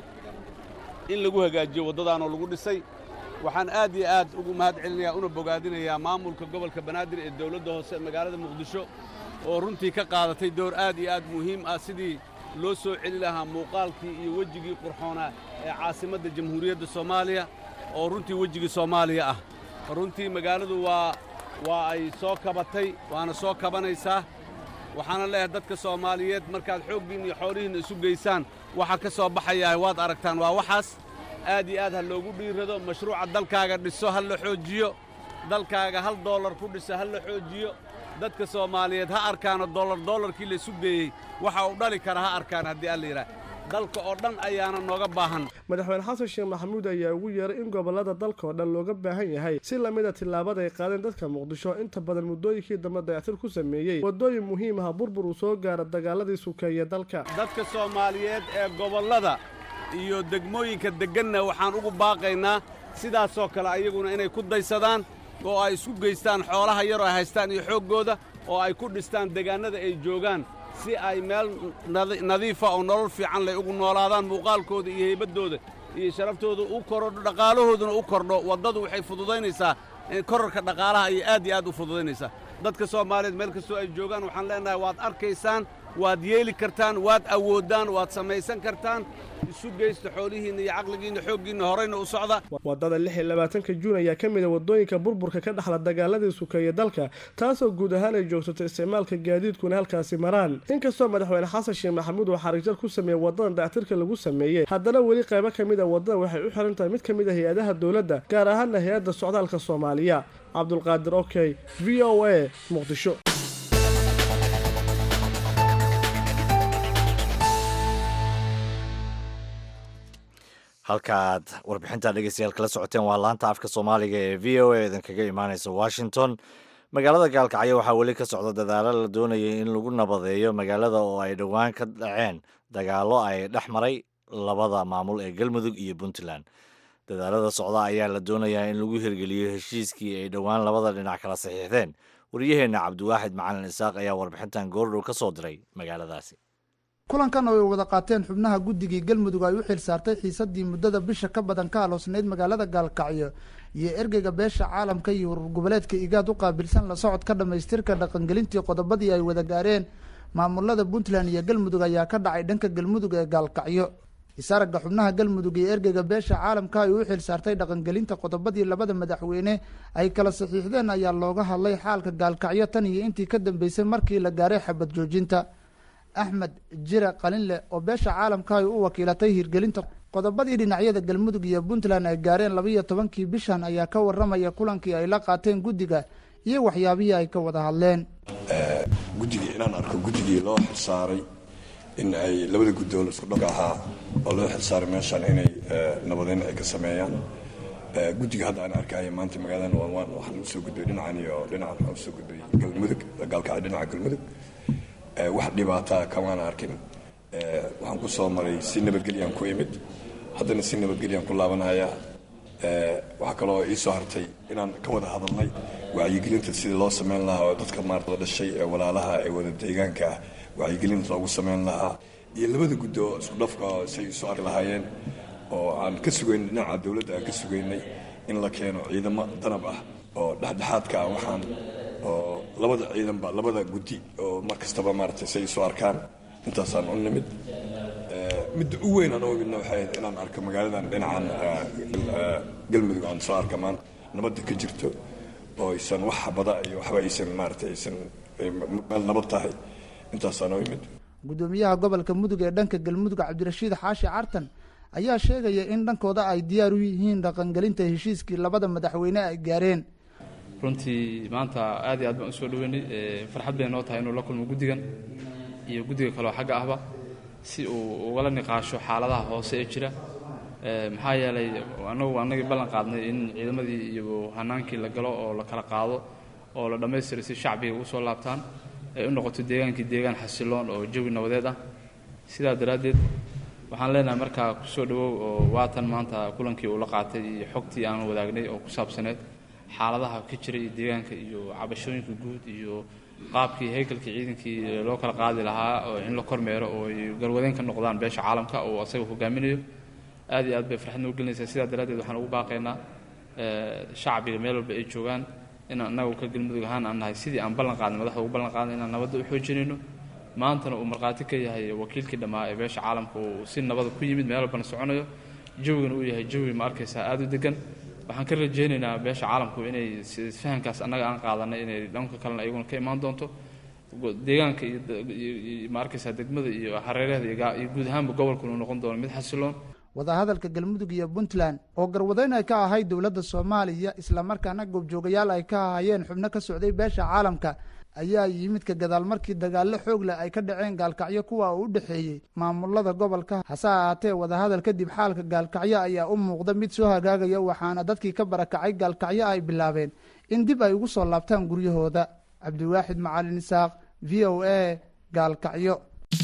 F: in lagu hagaajiyo waddadaanoo lagu dhisay waxaan aad iyo aad ugu mahad celinayaa una bogaadinayaa maamulka gobolka banaadir ee dawladda hoose magaalada muqdisho oo runtii ka qaadatay door aad iyo aad muhiim ah sidii loo soo celi lahaa muuqaalkii iyo wejigii qurxoonaa ee caasimadda jamhuuriyadda soomaaliya oo runtii wejigii soomaaliya ah runtii magaaladu waa waa ay soo kabatay waana soo kabanaysaa waxaana leeyahay dadka soomaaliyeed markaad xooggiinna iyo xoolihiinna isu geysaan waxa ka soo baxayaa waad aragtaan waa waxaas aad iyo aad ha loogu dhiirrado mashruuca dalkaaga dhiso ha la xoojiyo dalkaaga hal doollar ku dhiso ha la xoojiyo dadka soomaaliyeed ha arkaano dollar dollarkii la isu geeyey waxa uu dhali kara ha arkaan haddii alla yidhaah dalka oo dhan ayaana nooga baahan
E: madaxweyne xasan sheekh maxamuud ayaa ugu yeeray in gobollada dalka oo dhan looga baahan yahay si lamida tillaabada ay qaadeen dadka muqdisho inta badan muddooyinkii dambe dayactir ku sameeyey waddooyin muhiim ah burbur uu soo gaara dagaaladii sukeeye dalka
F: dadka soomaaliyeed ee gobollada iyo degmooyinka degganna waxaan ugu baaqaynaa sidaasoo kale ayaguna inay ku daysadaan oo ay isku geystaan xoolaha yaroo ay haystaan iyo xooggooda oo ay ku dhistaan degaannada ay joogaan si ay meel nadiifa oo nolol fiican leh ugu noolaadaan muuqaalkooda iyo haybaddooda iyo sharaftooda u korodho dhaqaalahooduna u kordho waddadu waxay fududaynaysaa korarka dhaqaalaha ayay aad iyo aad u fududaynaysaa dadka soomaaliyeed meel kastoo ay joogaan waxaan leenahay waad arkaysaan waad yeeli kartaan waad awooddaan waad samaysan kartaan isu geysta xoolihiinna iyo caqligiinna xooggiinna horayna u socda
E: waddada lix iyo labaatanka juun ayaa ka mid a waddooyinka burburka ka dhexla dagaaladii sukeeye dalka taasoo guud ahaan ay joogsato isticmaalka gaadiidkuna halkaasi maraan inkastoo madaxweyne xasan sheekh maxamuud uu xarigjal ku sameeyey waddadan dayactirka lagu sameeyey haddana weli qaybo ka mid a waddada waxay u xiran tahay mid ka mid a hay-adaha dowladda gaar ahaana hay-adda socdaalka soomaaliya cabdulqaadir okey v o a muqdisho
B: halkaaad warbixinta dhegeystayaal kala socoteen waa laanta afka soomaaliga ee v o a idinkaga imaaneysa washington magaalada gaalkacyo waxaa weli ka socda dadaalo la doonayay in lagu nabadeeyo magaalada oo ay dhowaan ka dhaceen dagaallo ay dhex maray labada maamul ee galmudug iyo puntland dadaalada socda ayaa la doonayaa in lagu hirgeliyo heshiiskii ay dhowaan labada dhinac kala saxiixdeen waryaheenna cabdiwaaxid macalin isaaq ayaa warbixintan goordhow ka soo diray magaaladaasi
G: kulankan oo ay wada qaateen xubnaha guddigii galmudug ay u xil saartay xiisadii muddada bisha ka badan ka aloosnayd magaalada gaalkacyo iyo ergeyga beesha caalamka iyo urur goboleedka igaad u qaabilsan la socod ka dhammaystirka dhaqangelintii qodobadii ay wada gaareen maamulada puntland iyo galmudug ayaa ka dhacay dhanka galmudug ee gaalkacyo isaragga xubnaha galmudug iyo ergeyga beesha caalamka ay u xil saartay dhaqangelinta qodobadii labada madaxweyne ay kala saxiixdeen ayaa looga hadlay xaalka gaalkacyo tan iyo intii ka dambeysay markii la gaaray xabad joojinta axmed jire qalinle oo beesha caalamka ay u wakiilatay hirgelinta qodobadii dhinacyada galmudug iyo puntland ay gaareen labaiyo tobankii bishan ayaa ka waramaya kulankii ay la qaateen guddiga iyo waxyaabihii ay ka wada hadleen
H: guddigii inaan arko guddigii loo xilsaaray in ay labada guddoon isku dhanka ahaa oo loo xilsaaray meeshaan inay nabadeyn ay ka sameeyaan guddiga hadda aan arkaya maanta magaalada waan waxaan usoo gudbay dhinacan iyo dhinacan waxaan usoo gudbay galmudug gaalkacyo dhinaca galmudug wax dhibaataa kamaan arkin waxaan ku soo maray si nabadgelyaan ku imid haddana si nabadgelyaan ku laabanaya waxaa kaloo ii soo hartay inaan ka wada hadalnay wacyigelinta sidii loo sameyn lahaa oo dadka maarata dhashay ee walaalaha ee wada deegaanka ah wacyigelinta loogu sameyn lahaa iyo labada guddo oo isku dhafka say isu arki lahaayeen oo aan ka sugaynay dhinaca dowladda aan ka sugaynay in la keeno ciidamo danab ah oo dhexdhexaadka ah waxaan oo labada ciidanba labada guddi oo mar kastaba maaragtay say isu arkaan intaasaan u nimid midda u weyn aan u imidna waxay ahayd inaan arko magaaladan dhinacan galmudug aan soo arka maan nabadda ka jirto oo aysan wax bada iyo waxba aysan maaragtay aysan meel nabad tahay intaasaan u imid
G: guddoomiyaha gobolka mudug ee dhanka galmudug cabdirashiid xaashi cartan ayaa sheegaya in dhankooda ay diyaar u yihiin dhaqangelinta heshiiskii labada madaxweyne ay gaareen
I: runtii maanta aad iyo aad baan usoo dhaweynay farxad bay noo tahay inuu la kulmo guddigan iyo guddiga kaleo xagga ahba si uu ugala niqaasho xaaladaha hoose ee jira maxaa yeelay anagu annagii ballan qaadnay in ciidamadii iyo hanaankii la galo oo la kala qaado oo la dhammaystiray si shacbiga ugu soo laabtaan ay u noqoto deegaankii deegaan xasiloon oo jawi nabadeed ah sidaa daraaddeed waxaan leenahay markaa kusoo dhawow oo waatan maanta kulankii uu la qaatay iyo xogtii aan wadaagnay oo ku saabsaneed xaaladaha ka jira iyo deegaanka iyo cabashooyinka guud iyo qaabkii haykalkii ciidankii loo kala qaadi lahaa oo in la kormeero oo ay garwadeen ka noqdaan beesha caalamka oo asaga hogaaminayo aad iyo aad bay farxad noo gelinaysaa sidaa daraaddeed waxaan ugu baaqaynaa shacbiga meel walba ay joogaan inaan annagu ka galmudug ahaan aan nahay sidii aan ballan qaadnay madaxda ugu ballan qaadnay inaan nabadda u xoojinayno maantana uu markhaati ka yahay wakiilkii dhammaa ee beesha caalamka uu si nabada ku yimid meel walbana soconayo jawigana uu yahay jawi ma arkaysaa aada u degan waxaan ka rajaynaynaa beesha caalamku inay fahamkaas annaga aan qaadanay inay dhanka kalena iyaguna ka imaan doonto deegaanka iyo ma arkaysaa degmada iyo hareeraheeda iyo guud ahaanba gobolkuna uu noqon doono mid xasiloon
G: wadahadalka galmudug iyo puntland oo garwadeyn ay ka ahayd dowladda soomaaliya islamarkaana goobjoogayaal ay ka ahayeen xubno ka socday beesha caalamka ayaa yimid ka gadaal markii dagaallo xoog leh ay ka dhaceen gaalkacyo kuwa uu u dhexeeyey maamulada gobolka hase ahaatee wadahadal kadib xaalka gaalkacyo ayaa u muuqda mid soo hagaagaya waxaana dadkii ka barakacay gaalkacyo ay bilaabeen in dib ay ugu soo laabtaan guryahooda cabdiwaaxid macalin isaaq v o a gaalkacyo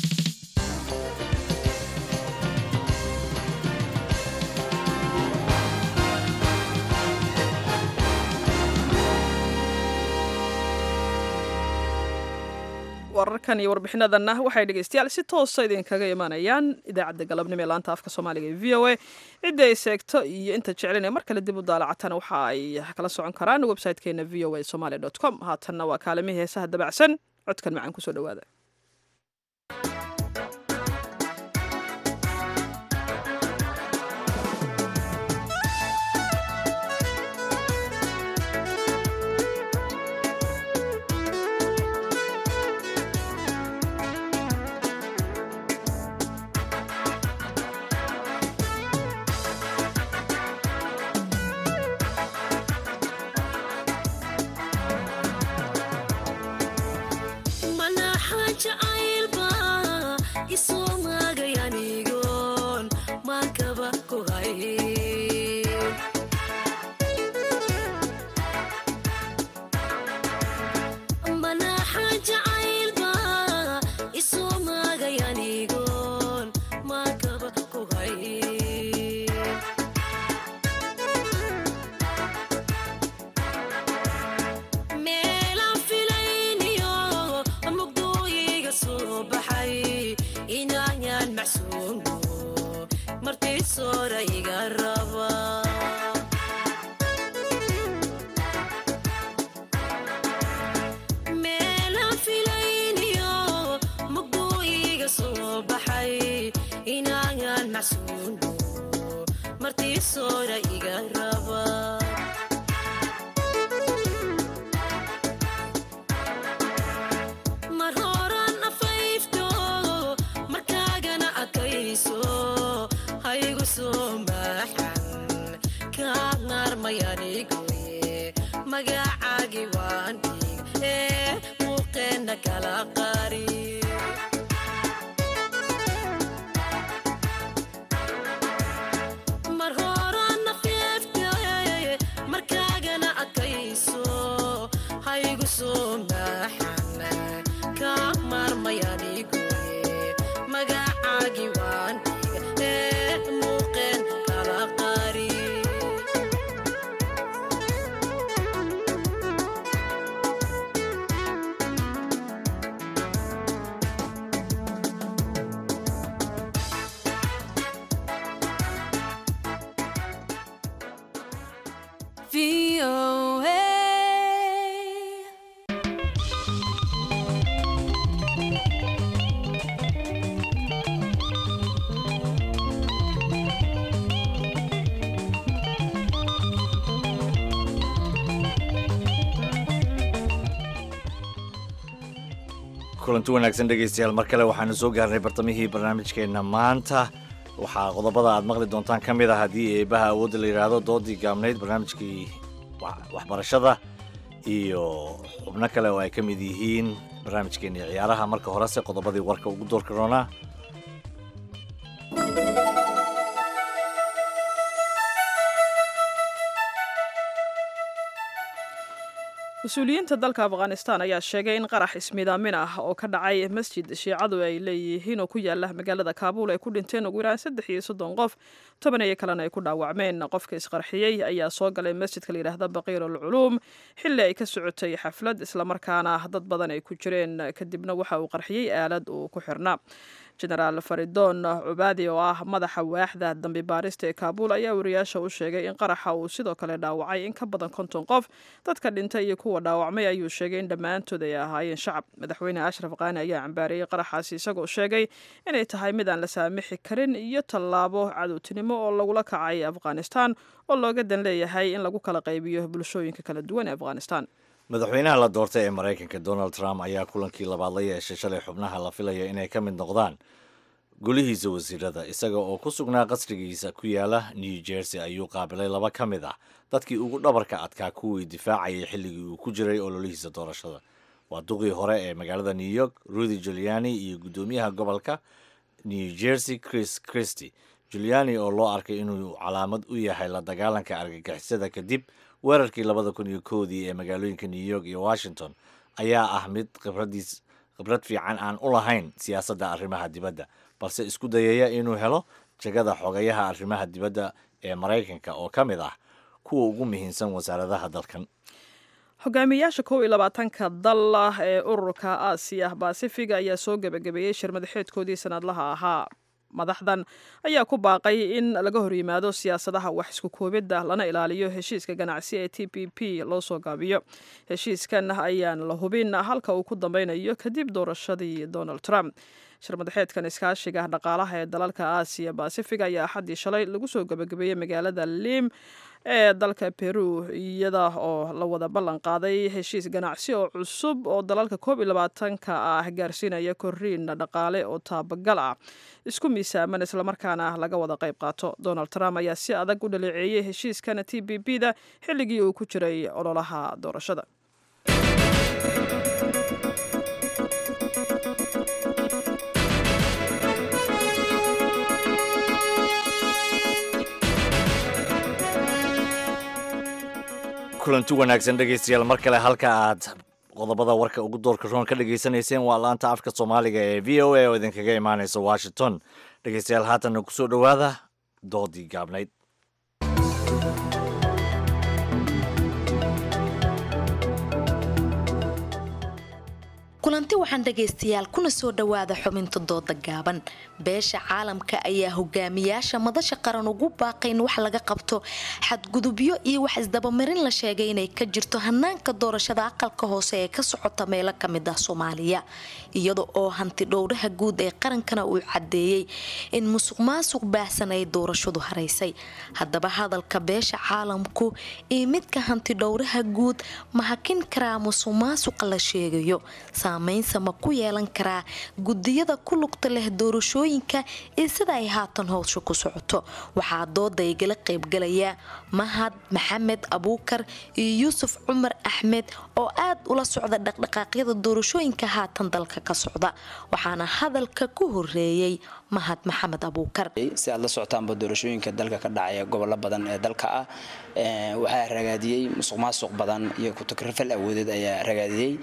A: wararkan iyo warbixinadanna waxay dhegeystayaal si toosa idinkaga imanayaan idaacadda galabnimo ee laanta afka soomaaliga ee v o a cidda ay seegto iyo inta jeclin ee mar kale dib u daalacatana waxa ay kala socon karaan website-keena v o a somaali dot com haatanna waa kaalimihii heesaha dabacsan codkan macaan kusoo dhawaada
J: ملاحة macsuuno martii soora iga raba mar horan afayfto markaagana adkayso haygu soo maaxan kaa naarmayanigoye magacaagi waan dhig ee muuqeenna kala qari mar horan afeefte markaagana adkayso haygu soo maaxan kaa maarmayanigoye magacaagi waan dhig ee muuqeen kala qari
B: kulanti wanaagsan dhegaystayaal mar kale waxaanu soo gaarnay bartamihii barnaamijkeenna maanta waxaa qodobada aad maqli doontaan ka mid ah haddii eebaha awoodda la yidhaahdo doodii gaabnayd barnaamijkii wa- waxbarashada iyo xubno kale oo ay ka mid yihiin barnaamijkeennii ciyaaraha marka horese qodobadii warka ugu doorka roonaa
A: mas-uuliyiinta dalka afghanistan ayaa sheegay in qarax ismidaamin ah oo ka dhacay masjid shiicadu ay leeyihiin oo ku yaala magaalada kaabuul ay ku dhinteen ugu yaraan saddex iyo soddon qof toban iyo kalena ay ku dhaawacmeen qofka isqarxiyey ayaa soo galay masjidka layidhaahda baqiir alculuum xilli ay ka socotay xaflad islamarkaana dad badan ay ku jireen kadibna waxa uu qarxiyey aalad uu ku xirnaa genaraal faridon cubaadi oo ah madaxa waaxda dambi baarista ee kaabuul ayaa wariyaasha u sheegay in qaraxa uu sidoo kale dhaawacay in ka badan konton qof dadka dhintay iyo kuwa dhaawacmay ayuu sheegay in dhammaantood ay ahaayeen shacab madaxweyne ashraf qaani ayaa cambaareeyey qaraxaasi isagoo sheegay inay tahay mid aan la saamixi karin iyo tallaabo cadowtinimo oo lagula kacay afghanistan oo looga dan leeyahay in lagu kala qaybiyo bulshooyinka kala duwan ee afghanistan
B: madaxweynaha la doortay ee maraykanka donald trump ayaa kulankii labaad la yeeshay shalay xubnaha la filaya inay ka mid noqdaan golihiisa wasiirada isaga oo ku sugnaa qasrigiisa ku yaala new jersey ayuu qaabilay laba ka mid ah dadkii ugu dhabarka adkaa kuwii difaacayay xilligii uu ku jiray ololihiisa doorashada waa duqii hore ee magaalada new york rudy juliani iyo guddoomiyaha gobolka new jersey chris christy juliani oo loo arkay inuu calaamad u yahay la dagaalanka argagixisada kadib weerarkii labada kun iyo koodii ee magaalooyinka new york iyo washington ayaa ah mid khibradiis khibrad fiican aan u lahayn siyaasadda arrimaha dibadda balse isku dayaya inuu helo jagada xogayaha arrimaha dibadda ee maraykanka oo ka mid ah kuwa ugu muhiimsan wasaaradaha dalkan
A: hogaamiyayaasha kow iyo labaatanka dal ah ee ururka aasiya basifiga ayaa soo gebagabeeyey shir madaxeedkoodii sanadlaha ahaa madaxdan ayaa ku baaqay in laga horyimaado siyaasadaha wax isku koobidda lana ilaaliyo heshiiska ganacsi ee t p p loo soo gaabiyo heshiiskan ayaan la hubin halka uu ku dambeynayo kadib doorashadii donald trump shir madaxeedkan iskaashiga dhaqaalaha ee dalalka aasiya basifiga ayaa axaddii shalay lagu soo gebagabeeyey magaalada lim ee dalka peru iyada oo la wada ballan qaaday heshiis ganacsi oo cusub oo dalalka koob iyo labaatanka ah gaarsiinaya korriin dhaqaale oo taabagal ah isku miisaaman islamarkaana laga wada qayb qaato donald trump ayaa si adag u dhaleeceeyey heshiiskana t b p da xilligii uu ku jiray ololaha doorashada
B: kulanti wanaagsan dhegaystayaal mar kale halka aad qodobada warka ugu doorka roon ka dhagaysanayseen waa laanta afka soomaaliga ee v o a oo idinkaga imaanaysa washington dhegaystayaal haatanna kusoo dhowaada doodii gaabnayd
K: kulanti waxaan dhagaystayaal kuna soo dhowaada xubinta dooda gaaban beesha caalamka ayaa hogaamiyaasha madasha qaran ugu baaqay in wax laga qabto xadgudubyo iyo wax isdabamarin la sheegay inay ka jirto hanaanka doorashada aqalka hoose ee ka socota meelo kamid ah soomaaliya iyada oo hanti dhowraha guud ee qarankana uu cadeeyey in musuq maasuq baahsan ay doorashadu haraysay haddaba hadalka beesha caalamku iyo midka hanti dhowraha guud ma hakin karaa musuq maasuqa la sheegayo saameynsa ma ku yeelan karaa gudiyada ku lugta leh doorashooyinka iyo sida ay haatan howsha ku socoto waxaa dooda igala qaybgalaya mahad maxamed abuukar iyo yuusuf cumar axmed oo aad ula socda dhaqdhaqaaqyada doorashooyinka haatan dalka ka socda waxaana hadalka ku horeeyey mahad maxamed abuukar
L: si aad la socotaanba doorashooyinka dalka ka dhacaya gobollo badan ee dalka ah waxaa ragaadiyey musuq maasuq badan iyo kutukrafal awoodeed ayaa ragaadiyey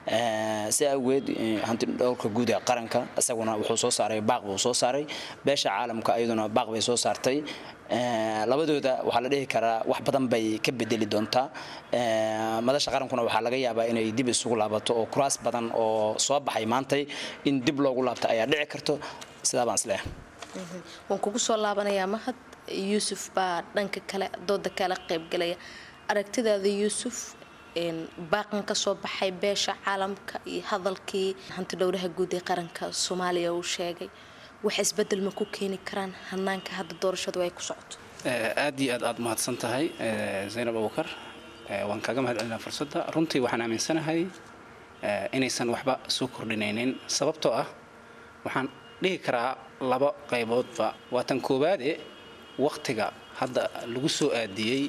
L: si awgeed hanti dhowrka guud ee qaranka isaguna wuxuu soo saaray baaq buu soo saaray beesha caalamka iyaduna baaq bay soo saartay labadooda waxaa la dhihi karaa wax badan bay ka bedeli doontaa madasha qarankuna waxaa laga yaabaa inay dib isugu laabato oo kuraas badan oo soo baxay maantay in dib loogu laabto ayaa dhici karto sidaa baan isleeyahay
K: waan kugu soo laabanayaa mahad yuusuf baa dhanka kale dooda kala qaybgalaya aragtidaada yuusuf baaqan ka soo baxay beesha caalamka iyo hadalkii hanti dhowraha guud ee qaranka soomaaliya uu sheegay wax isbedel ma ku keeni karaan hanaanka hadda doorashadu ay ku socoto
M: aad iyo aad aad mahadsan tahay zaynab abukar waan kaaga mahad celinaa fursadda runtii waxaan aaminsanahay inaysan waxba soo kordhinaynin sababtoo ah waxaan dhihi karaa laba qayboodba waa tan koowaade wakhtiga hadda lagu soo aadiyey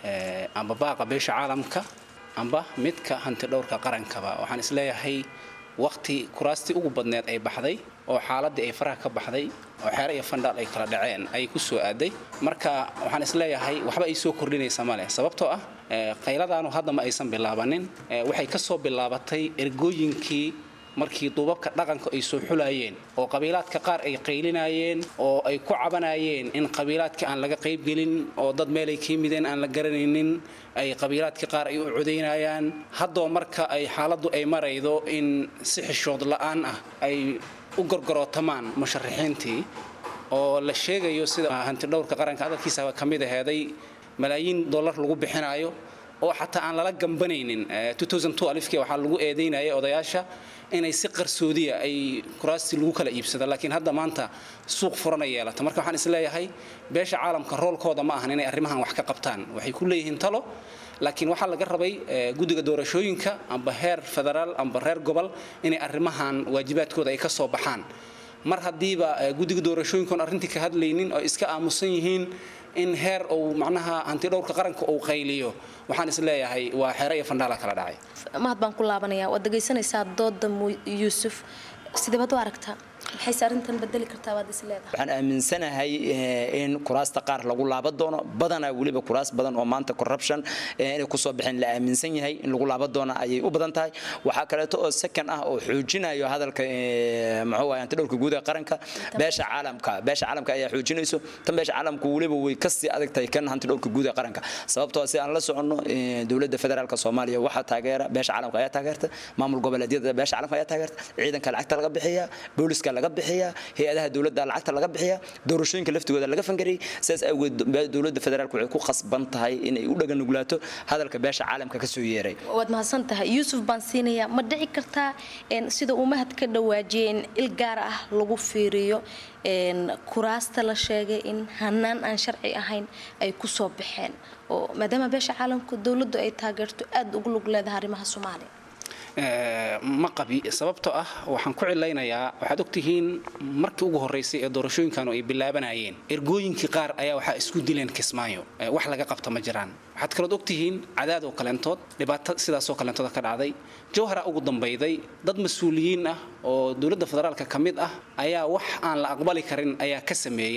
M: amba baaqa beesha caalamka amba midka hanti dhowrka qarankaba waxaan isleeyahay wakhti kuraastii ugu badneed ay baxday oo xaaladii ay faraha ka baxday oo xeere iyo fandhaal ay kala dhaceen ayay ku soo aaday marka waxaan isleeyahay waxba ay soo kordhinaysa ma leh sababtoo ah qayladaanu hadda ma aysan bilaabanin waxay ka soo bilaabatay ergooyinkii markii duubabka dhaqanka ay soo xulayeen oo qabiilaadka qaar ay qaylinayeen oo ay ku cabanayeen in qabiilaadka aan laga qaybgelin oo dad meelay ka yimideen aan la garanaynin ay qabiilaadka qaar ay u codaynayaan haddoo marka ay xaaladdu ay maraydo in si xishood la'aan ah ay u gorgorootamaan musharaxiintii oo la sheegayo sida hantidhowrka qaranka hadalkiisaba ka mid aheeday malaayiin dollar lagu bixinayo oo xataa aan lala gambanaynin alifkii waxaa lagu eedaynayay odayaasha inay si qarsoodiya ay kuraastii lagu kala iibsado laakiin hadda maanta suuq furana yeelata marka waxaan isleeyahay beesha caalamka roolkooda ma ahan inay arrimahan wax ka qabtaan waxay ku leeyihiin talo laakiin waxaa laga rabay guddiga doorashooyinka amba heer federaal amba reer gobol inay arrimahan waajibaadkooda ay ka soo baxaan mar haddiiba guddiga doorashooyinkaon arrintii ka hadlaynin oo iska aamusan yihiin in heer uu macnaha hantidhowrka qaranka uu qayliyo waxaan is leeyahay waa xeere iyo fandhaala kala dhacay
K: mahad baan ku laabanaya waad dhegaysanaysaa dooda yuusuf sideebaad u aragtaa maxayse arrintan bedeli kartaa waad is leedahay
L: waxaan aaminsanahay in kuraasta qaar lagu laaban doono badanaa weliba kuraas badan oo maanta corruption inay kusoo baxeen la aaminsan yahay in lagu laaban doono ayay u badan tahay waxaa kaleeto oo second ah oo xoojinayo hadalka muxuu waay antidhowrka guud ee qaranka beesha caalamka beesha caalamka ayaa xoojinayso tan beesha caalamku weliba way kasii adag tahay kan hantidhowrka guud ee qaranka sababtoo si aan la soconno dowladda federaalka soomaaliya waxaa taageera beesha caalamka ayaa taageerta maamul goboleedyada beesha caalamka ayaa taageerta ciidanka lacagta laga bixiya booliska laga bixiya hay-adaha dowladda lacagta laga bixiya doorashooyinka laftigooda laga fangariyay sidaas awgeed dowladda federaalka waxay ku khasban tahay inay u dhaga nuglaato hadalka beesha caalamka ka soo yeeray
K: waad mahadsan tahay yuusuf baan siinayaa ma dhici kartaa sida uu mahad ka dhawaajiyay in il gaar ah lagu fiiriyo kuraasta la sheegay in hanaan aan sharci ahayn ay ku soo baxeen oo maadaama beesha caalamku dowladdu ay taageerto aada ugu lug leedahay arrimaha soomaaliya
M: ma qabi sababtoo ah waxaan ku cilaynayaa waxaad ogtihiin markii ugu horraysay ee doorashooyinkanu ay bilaabanayeen ergooyinkii qaar ayaa waxaa isku dileen kismaayo wax laga qabta ma jiraan waxaad kalood ogtihiin cadaad oo kaleentood dhibaato sidaasoo kaleentooda ka dhacday jawhara ugu dambayday dad mas-uuliyiin ah oo dowladda federaalka ka mid ah ayaa wax aan la aqbali karin ayaa ka sameeyey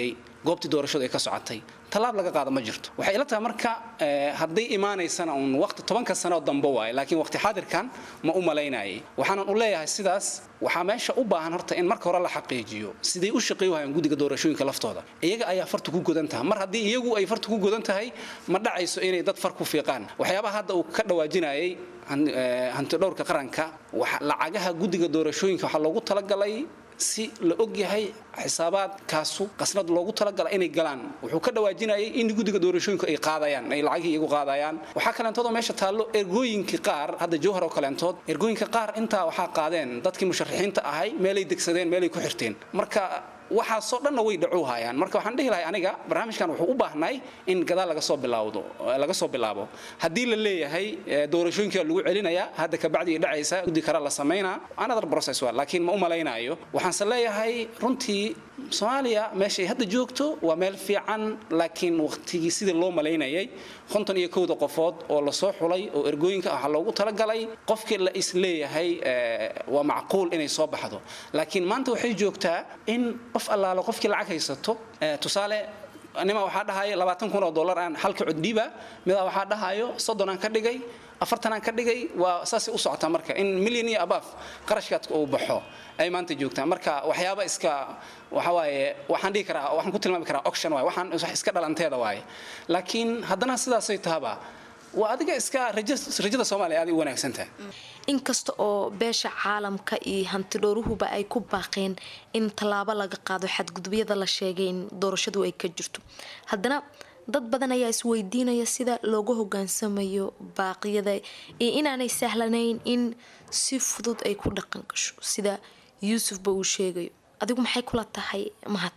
M: goobtii doorashadu ay ka socotay tallaab laga qaada ma jirto waxay ila tahay marka eh, hadday imaanaysana uun waqti tobanka sano oo dambe waaye laakiin waqti xaadirkan ma u malaynayay waxaanan u leeyahay sidaas waxaa meesha u baahan horta in marka hore la xaqiijiyo siday u shaqeey wahayaan guddiga doorashooyinka laftooda iyaga ayaa farta ku godan tahay mar haddii iyagu ay farta ku godan tahay ma dhacayso inay dad far ku fiiqaan waxyaabaha hadda uu ka dhawaajinayay han- eh, hantidhowrka qaranka waxa- lacagaha guddiga doorashooyinka waxaa loogu talagalay si la og yahay xisaabaadkaasu qasnad loogu talagala inay galaan wuxuu ka dhawaajinayay in guddiga doorashooyinku ay qaadayaan ay lacagii iyagu qaadayaan waxaa kaleentood oo meesha taallo ergooyinkii qaar hadda jawhar oo kaleentood ergooyinka qaar intaa waxaa qaadeen dadkii musharaxiinta ahay meelay degsadeen meelay ku xirteen marka waxaasoo dhanna way dhacuu hayaan marka waxaan dhihi lahay aniga barnaamijkan wuxuu u baahnay in gadaal laga soo bilawdo laga soo bilaabo haddii la leeyahay eh, doorashooyinka lagu celinaya hadda kabacdi ay dhacaysa guddi kale la samaynaa another process waa laakiin ma u malaynayo waxaanse leeyahay runtii soomaaliya meeshay hadda joogto waa meel fiican laakiin waqtigii sidii loo malaynayay konton iyo kowda qofood oo lasoo xulay oo ergooyinka waxaa loogu talagalay qofkii la is leeyahay eh, waa macquul inay soo baxdo laakiin maanta waxay joogtaa in qof allaalo qofkii lacag haysato eh, tusaale nima waxaa dhahayo labaatan kun oo dollar aan halka coddiiba midaa waxaa dhahayo soddon aan ka dhigay afartan aan ka dhigay waa saasay u socotaa marka in milyan iyo abaaf qarashkaad uu baxo ay maanta joogtaa marka waxyaaba iska waxa waaye waxaan dhihi karaa waxaan ku tilmaami karaa auction waaye waxaan wax iska dhalanteeda waaye laakiin haddana sidaasay tahaba waa adiga iska raja- rajada soomaaliya aad u wanaagsan tahay
K: inkasta oo beesha caalamka iyo hantidhowruhuba ay ku baaqeen in tallaabo laga qaado xadgudubyada la sheegay in doorashadu ay ka jirto haddana dad badan ayaa isweydiinaya sida looga hogaansamayo baaqyada iyo inaanay sahlanayn in si fudud ay ku dhaqan gasho sida yuusufba uu sheegayo adigu maxay kula tahay mahad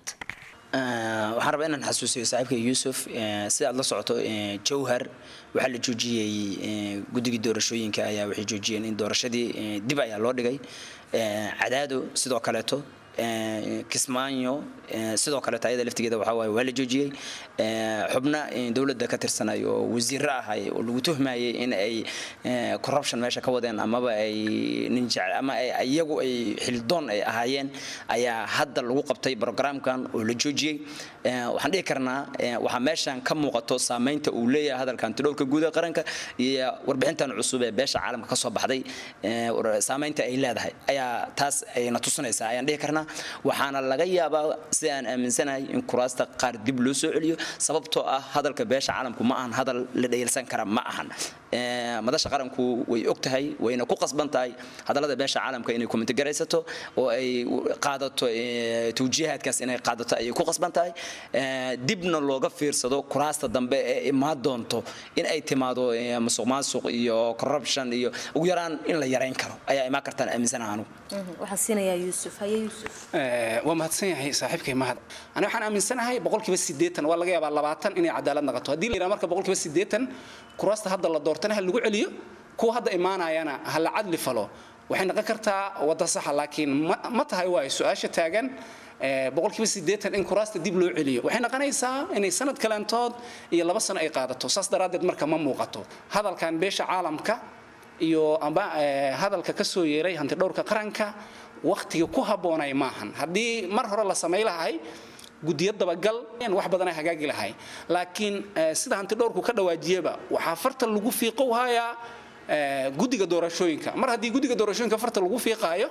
L: Eh, waxaan rabaa inaan xasuusiyo saaxiibka yuusuf eh, sida aad la socoto eh, jawhar waxaa la joojiyey eh, guddigii doorashooyinka ayaa waxay joojiyeen in doorashadii eh, dib ayaa loo dhigay Eh, cadaado sidoo kaleeto eh, kismaayo eh, sidoo kaleeto ayada laftigeeda waxaa waaye waa la joojiyey Eh, xubna eh, dowladda ka tirsanay oo wasiiro ahay oo lagu tuhmayay in ay eh, corruption meesha ka wadeen amaba ay nin jecel ama ay iyagu ay xildoon ay ahaayeen ayaa hadda lagu qabtay programkan oo la joojiyey Eh, waxaan dhihi karnaa eh, waxaa meeshan ka muuqato saameynta uu leeyahay hadalka antidhowrka guud ee qaranka iyo warbixintan cusub ee beesha caalamka kasoo baxday eh, war- saameynta ay leedahay ayaa taas ayna tusinaysaa ayaan dhihi karnaa waxaana laga yaabaa si aan aaminsanahay in kuraasta qaar dib loo soo celiyo sababtoo ah hadalka beesha caalamku ma ahan hadal la dhayalsan kara ma ahan Eh, madasha qaranku way og tahay wayna ku qasban tahay hadallada beesha caalamka inay komitigaraysato oo ay qaadato eh, tawjiihaadkaas inay qaadato ayay ku qasban tahay Eh, dibna looga fiirsado kuraasta dambe ee imaan doonto in ay timaado eh, musuq maasuq iyo corruption iyo ugu yaraan in la yarayn karo ayaa imaan kartaan aaminsanaha anugu
K: waxaan siinayaa yuusuf haye yuusuf
M: Eh, waa mahadsan yahay saaxiibkay mahad ani waxaan aaminsanahay boqolkiiba siddeetan waa laga yaabaa labaatan inay cadaalad naqato haddii la yidhaha marka boqolkiiba siddeetan kuraasta hadda la doortana ha lagu celiyo kuwa hadda imaanayana ha la cadli falo waxay noqon kartaa wadda saxa laakiin ma- ma tahay waayo su-aasha taagan eh, boqolkiiba siddeetan in kuraasta dib loo celiyo waxay noqonaysaa inay sanad kaleentood iyo laba sano ay qaadato saas daraaddeed marka ma muuqato hadalkan beesha caalamka iyo amba eh, hadalka ka soo yeeray hantidhowrka qaranka wakhtiga ku habboonay maahan haddii mar hore la samay lahay guddiyo dabagal wax badan ay hagaagi lahay laakiin eh, sida hantidhowrku ka dhawaajiyeba waxaa farta lagu fiiqow hayaa eh, guddiga doorashooyinka mar haddii guddiga doorashooyinka farta lagu fiiqaayo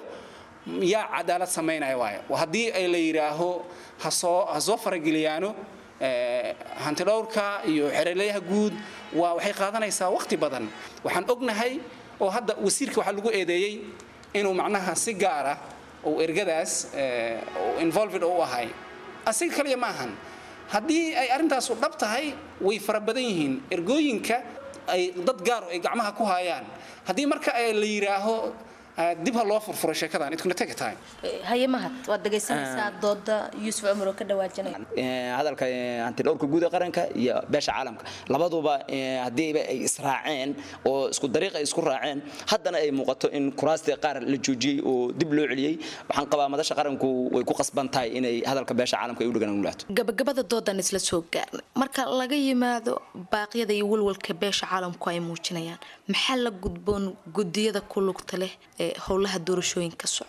M: yaa cadaalad samaynaya waayo haddii ay la yidhaaho hasoo ha soo farageliyaano eh, hantidhowrka iyo xereleyaha guud waa waxay qaadanaysaa waqti badan waxaan ognahay oo hadda wasiirka waxaa lagu eedeeyey inuu macnaha si gaara uu ergadaas eh, uu involved u ahay asiga kaliya ma ahan haddii ay arrintaasu dhab tahay way fara badan yihiin ergooyinka ay dad gaaro ay gacmaha ku hayaan haddii marka ay la yidhaaho eh, dib ha loo furfuro sheekadan it gonna take a time
K: haye mahad waad dhagaysanaysaa dooda yuusuf cumar oo ka dhawaajinaya
L: Eh, hadalka eh, hantidhowrka guud ee qaranka iyo beesha caalamka labaduba eh, haddiiba ay israaceen oo isku dariiq ay isku raaceen haddana ay muuqato in kuraastii qaar la joojiyey oo dib loo celiyey waxaan qabaa madasha qaranku way ku qasban tahay inay hadalka beesha caalamka ay u dhagan ulaato
K: gabagabada doodan isla soo gaarnay marka laga yimaado baaqyada iyo walwalka beesha caalamku ay muujinayaan maxaa la gudboon gudiyada ku lugta leh ee howlaha doorashooyinka socda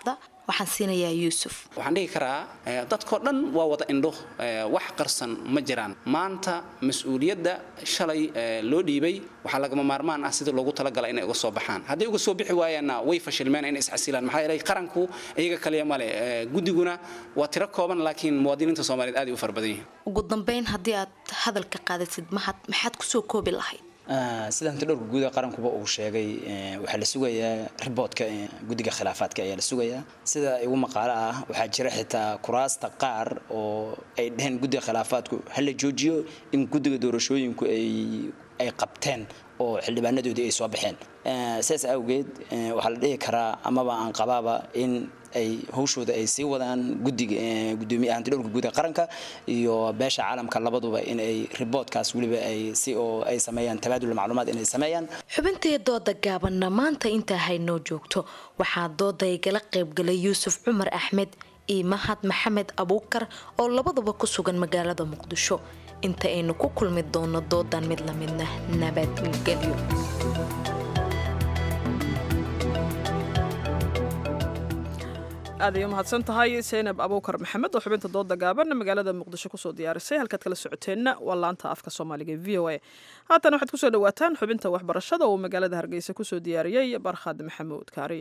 K: waxaan siinayaa yuusuf
M: waxaan dhihi karaa eh, dadkoo dhan waa wada indho eh, wax qarsan ma jiraan maanta mas-uuliyadda shalay eh, loo dhiibay waxaa lagama maarmaan ah sidii loogu talagala inay uga soo baxaan hadday uga soo bixi waayaanna way fashilmeen inay isxasilaan maxaa yeelay qaranku iyaga kaliya male eh, guddiguna waa tiro kooban laakiin muwaadiniinta soomaaliyeed aad ay u fara badan yihiin
K: ugu dambeyn haddii aad hadalka qaadasid mahad maxaad kusoo koobi lahayd
L: Ah, sida hanti dhowrka guud ee qarankuba uu sheegay eh, waxaa la sugayaa riboodka eh, guddiga khilaafaadka ayaa la sugayaa sida igu maqaalo ah waxaa jira xitaa kuraasta qaar oo ay dheheen guddiga khilaafaadku ha la joojiyo in guddiga doorashooyinku ay ay qabteen oo xildhibaanadoodii ay soo baxeen Eh, sidaas awgeed eh, waxaa la dhihi karaa amaba aan qabaaba in ay hawshooda ay sii wadaan guddiga eh, gudoomiye hanti dhowrka guud ee qaranka iyo beesha caalamka labaduba in ay riboodkaas weliba ay si oo ay sameeyaan tabaadul macluumaad inay sameeyaan
K: xubintee dooda gaabanna maanta intaa haynoo joogto waxaa dooda igala qaybgalay yuusuf cumar axmed iyo mahad maxamed abuukar oo labaduba ku sugan magaalada muqdisho inta aynu ku kulmi doono doodan mid lamidna nabadgelyo
A: aad ay u mahadsan tahay saynab abuukar maxamed oo xubinta dooda gaaban magaalada muqdisho kusoo diyaarisay halkaad kala socoteenna waa laanta afka soomaaliga e v o a haatan waxaad kusoo dhawaataan xubinta waxbarashada oo magaalada hargeysa kusoo diyaariyey barkhad maxamuud kaari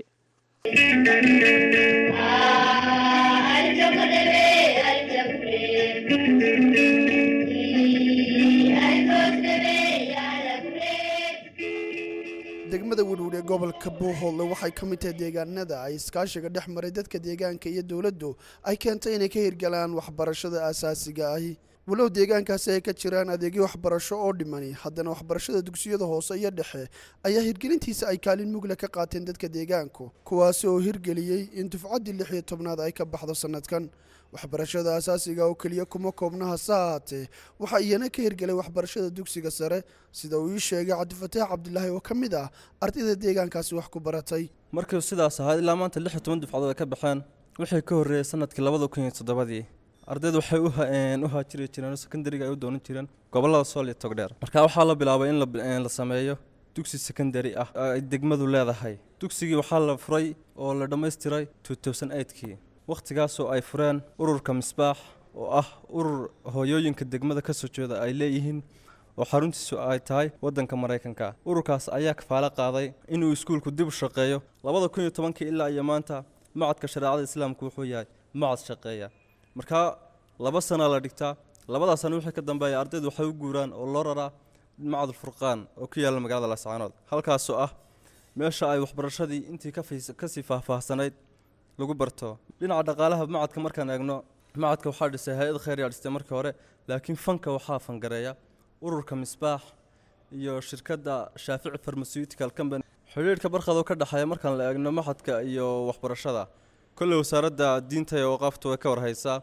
N: degmada werwer ee gobolka buuhoodle waxay ka mid tahay deegaanada ay iskaashiga dhex maray dadka deegaanka iyo dowladdu ay keentay inay ka hirgalaan waxbarashada aasaasiga ahi walow deegaankaasi ay ka jiraan adeegyo waxbarasho oo dhimani haddana waxbarashada dugsiyada hoose iyo dhexe ayaa hirgelintiisa ay kaalin mugle ka qaateen dadka deegaanku kuwaasi oo hirgeliyey in dufcaddii lix iyo tobnaad ay ka baxdo sannadkan waxbarashada asaasiga oo keliya kuma koobna hase ahaatee waxaa iyana ka hirgelay waxbarashada dugsiga sare sida uu ii sheegay cabdifataax cabdilaahi oo ka mid ah ardayda deegaankaasi wax ku baratay
O: markii sidaas ahayd ilaa maanta lix iyo toban dufcadood ay ka baxeen wixii ka horreeyey sanadkii labada kun iyo toddobadii ardaydu waxay u ha- een, u haajiri jireen oo sekondariga ay u doonan jireen gobollada sool iyo togdheer marka waxaa la bilaabay in la bi- een, la sameeyo dugsi secondary ah oo ay degmadu leedahay dugsigii waxaa la furay oo la dhammaystiray 2008kii wakhtigaasoo ay fureen ururka misbaax oo ah urur hooyooyinka degmada ka soo jeeda ay leeyihiin oo xaruntiisu ay tahay waddanka maraykanka ururkaas ayaa kafaalo qaaday inuu iskuulku dib u shaqeeyo labada kun iyo tobankii ilaa iyo maanta macadka shareecada islaamku wuxuu yahay macad shaqeeya markaa laba sana la dhigtaa labadaa sano wixii ka dambeeya ardaydu waxay u guuraan oo loo raraa macadul furqaan oo ku yaalla magaalada laascaanood halkaasoo ah meesha ay waxbarashadii intii ka fiis- kasii faahfaahsanayd lagu barto dhinaca dhaqaalaha macadka markaan eegno macadka waxaa dhisay hay-ad khayr yaa dhistay markii hore laakiin fanka waxaa fangareeya ururka misbaax iyo shirkadda shaafici pharmaceutical company xidhiidhka barqad oo ka dhexeeya markaan la eegno macadka iyo waxbarashada kolley wasaaradda diinta iyo waqaaftu way ka warhaysaa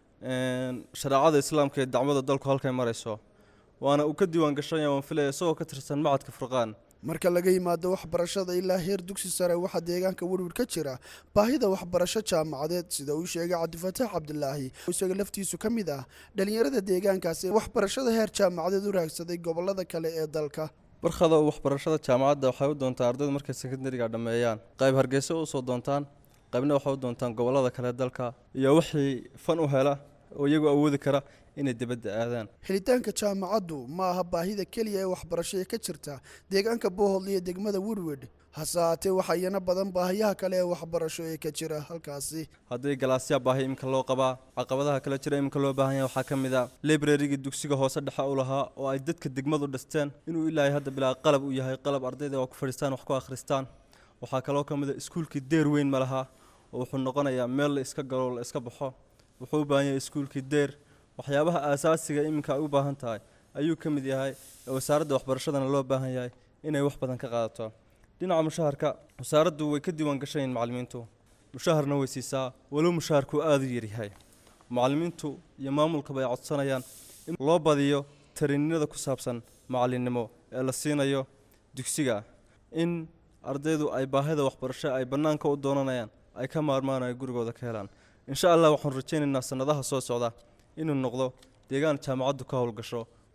O: een, shareecada islaamka ee dacwada dalku halkay marayso waana uu ka diiwaan gashanya waan filaya isagoo ka tirsan macadka furqaan
N: marka laga yimaado waxbarashada ilaa heer dugsi sare waxaa deegaanka werwer ka jira baahida waxbarasho jaamacadeed sida uu sheegay cabdifataax cabdilaahi oo isaga laftiisu ka mid ah dhalinyarada deegaankaasi ee waxbarashada heer jaamacadeed u raagsaday gobolada kale ee dalka
O: barkhada oo waxbarashada jaamacadda waxay u doontaa ardaydu markay sekondariga dhammeeyaan qayb hargeysa usoo doontaan qaybna waxay u doontaan gobolada kale ee dalka iyo wixii fan u hela oo iyagu awoodi kara inay dibadda aadaan
N: helitaanka jaamacaddu ma aha baahida keliya ee waxbarasho ee ka jirta deegaanka boohodle iyo degmada werwed hase haatee waxaa iyana badan baahiyaha kale ee waxbarasho ee ka jira halkaasi
O: haddii galaasyaa baahi iminka loo qabaa caqabadaha kale jira iminka loo baahan yahay waxaa ka mid a librarigii dugsiga hoose dhexe u lahaa oo ay dadka degmadu dhisteen inuu ilaahay hadda bilaa qalab u yahay qalab ardayda oo ku fadhiistaan wax ku akhristaan waxaa kaloo ka mid a iskuulkii deer weyn ma laha oo wuxuu noqonayaa meel la iska galo la iska baxo wuxuu u baahan yahay iskuulkii deer waxyaabaha aasaasiga iminka ay u baahan tahay ayuu ka mid yahay ee wasaaradda waxbarashadana loo baahan yahay inay wax badan ka qaadato dhinaca mushaharka wasaaraddu way ka diiwaan gashayiin macallimiintu mushaharna way siisaa walow mushaharku aada u yaryahay macallimiintu iyo maamulkaba ay codsanayaan in loo badiyo tariinada ku saabsan macallinnimo ee la siinayo dugsiga in ardaydu ay baahida waxbarasho ay bannaanka u doonanayaan ay ka maarmaan ay gurigooda ka helaan insha allah waxaan rajaynaynaa sannadaha soo socda inuu noqdo deegaan jaamacaddu ka howlgasho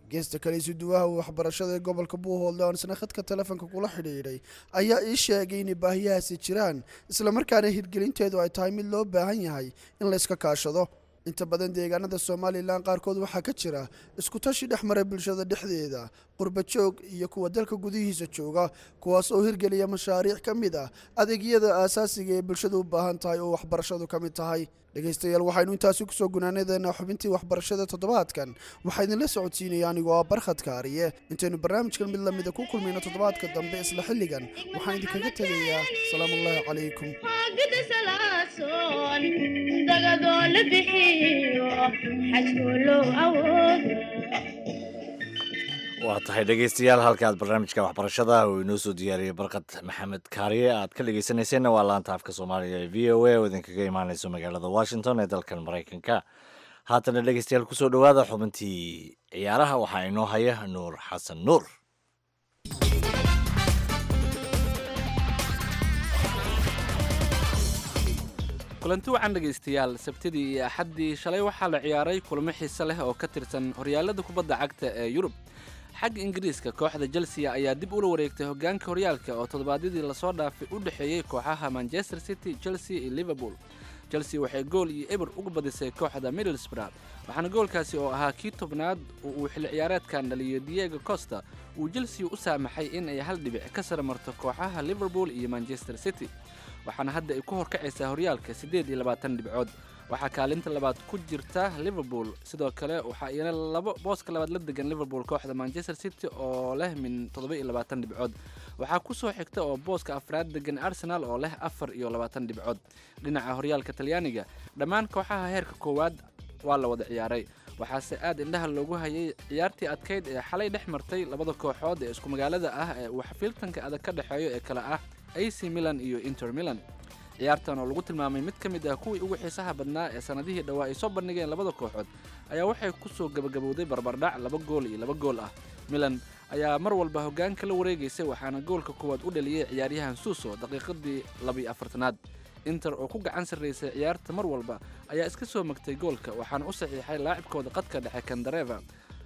N: geesta kale isuduwaha waxbarashada ee gobolka buuhoodle oon isna khadka telefoonka kula xidhiidhay ayaa ii sheegay inay baahiyahaasi jiraan islamarkaana hirgelinteedu ay tahay mid loo baahan yahay in layska kaashado inta badan deegaanada somalilan qaarkood waxaa ka jira iskutashi dhex mara bulshada dhexdeeda qurba joog iyo kuwa dalka gudihiisa jooga kuwaas oo hirgeliya mashaariic ka mid ah adeegyada aasaasiga ee bulshadu u baahan tahay oo waxbarashadu ka mid tahay dhegaystayaal waxaynu intaasi kusoo gunaanadeena xubintii waxbarashada toddobaadkan waxaa idinla socodsiinaya anigoo ah barkhad kaariye intaynu barnaamijkan mid lamida ku kulmayno toddobaadka dambe isla xilligan waxaan idinkaga tegayaa salaamullaahi calaykum
B: waa tahay dhegeystayaal halka aad barnaamijka waxbarashada uu inoo soo diyaariyey barkad maxamed kaariye aad ka dhegeysanayseena waa laanta afka soomaaliga ee v o a oo idinkaga imaaneyso magaalada washington ee dalkan maraykanka haatana dhegeystayaal kusoo dhowaada xubintii ciyaaraha waxaa inoo haya nuur xasan nuur
P: kulanti wacan dhegaystayaal sabtidii iyo axaddii shalay waxaa la ciyaaray kulamo xiise leh oo ka tirsan horyaalada kubadda cagta ee yurub xagga ingiriiska kooxda chelsea ayaa dib ula wareegtay hogaanka horyaalka oo toddobaadyadii lasoo dhaafay u dhexeeyey kooxaha manchester city chelsea iyo liverpool chelsea waxay gool iyo eber uga badisay kooxda middlesbrough waxaana goolkaasi oo ahaa kii tobnaad oo uu xilli ciyaareedkan dhaliyo diego costa uu chelsea u saamaxay in ay hal dhibic ka sara marto kooxaha liverpool iyo manchester city waxaana hadda ay ku horkacaysaa horyaalka siddeed iyo labaatan dhibcood waxaa kaalinta labaad ku jirta liverpool sidoo kale waxaa iyana labo booska labaad la degan liverpool kooxda manchester city oo leh min toddoba iyo labaatan dhibcood waxaa ku soo xigta oo booska afraad degan arsenal oo leh afar iyo labaatan dhibcood dhinaca horyaalka talyaaniga dhammaan kooxaha heerka koowaad waa la wada ciyaaray waxaase aad indhaha loogu hayay ciyaartii adkayd ee xalay dhex martay labada kooxood ee isku magaalada ah ee uu xafiiltanka adag ka dhexeeyo ee kale ah ac milan iyo inter milan ciyaartan oo lagu tilmaamay mid ka mid ah kuwii ugu xiisaha badnaa ee sannadihii dhowaa ay soo bandhigeen labada kooxood ayaa waxay ku soo gebagabowday barbardhac laba gool iyo laba gool ah milan ayaa mar walba hoggaanka la wareegaysay waxaana goolka koowaad u dhaliyey ciyaaryahan suuso daqiiqadii labiyo afartanaad inter oo ku gacan sarraysay ciyaarta mar walba ayaa iska soo magtay goolka waxaana u saxiixay laacibkooda qadka dhexe kandareva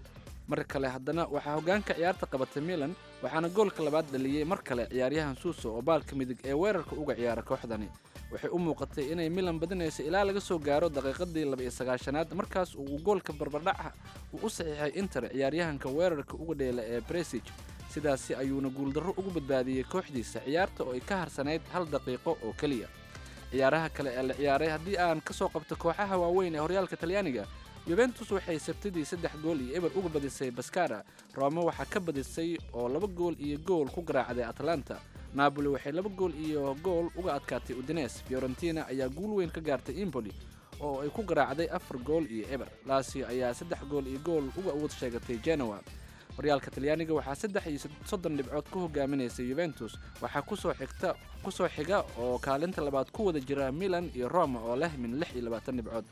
P: mar kale haddana waxaa hoggaanka ciyaarta qabatay milan waxaana goolka labaad dhaliyey mar kale ciyaaryahan suuso oo baalka midig ee weerarka uga ciyaara kooxdani waxay u muuqatay inay milan badinayso ilaa laga soo gaaro daqiiqadii laba iyo sagaashanaad markaas uu goolka barbardhaca uu u saxiixay inter ciyaaryahanka weerarka uga dheela ee bresig sidaasi ayuuna guuldarro ugu badbaadiyey kooxdiisa ciyaarta oo ay ka harsanayd hal daqiiqo oo keliya ciyaaraha kale ee la ciyaaray haddii aan ka soo qabto kooxaha waaweyn ee horyaalka talyaaniga yuventus waxay sabtidii saddex gool iyo eber uga badisay baskara rome waxaa ka badisay oo laba gool iyo gool ku garaacday atlanta napoli waxay laba gool iyo gool uga adkaatay udines fiorentina ayaa guul weyn ka gaartay impoli oo ay ku garaacday afar gool iyo eber lasio ayaa saddex gool iyo gool uga awood sheegatay genoa horyaalka talyaaniga waxaa saddex iyo soddon dhibcood ku hogaaminaysay yuventus waxaa kusoo xigta kusoo xiga oo kaalinta labaad ku wada jira milan iyo roma oo leh min lix iyo labaatan dhibcood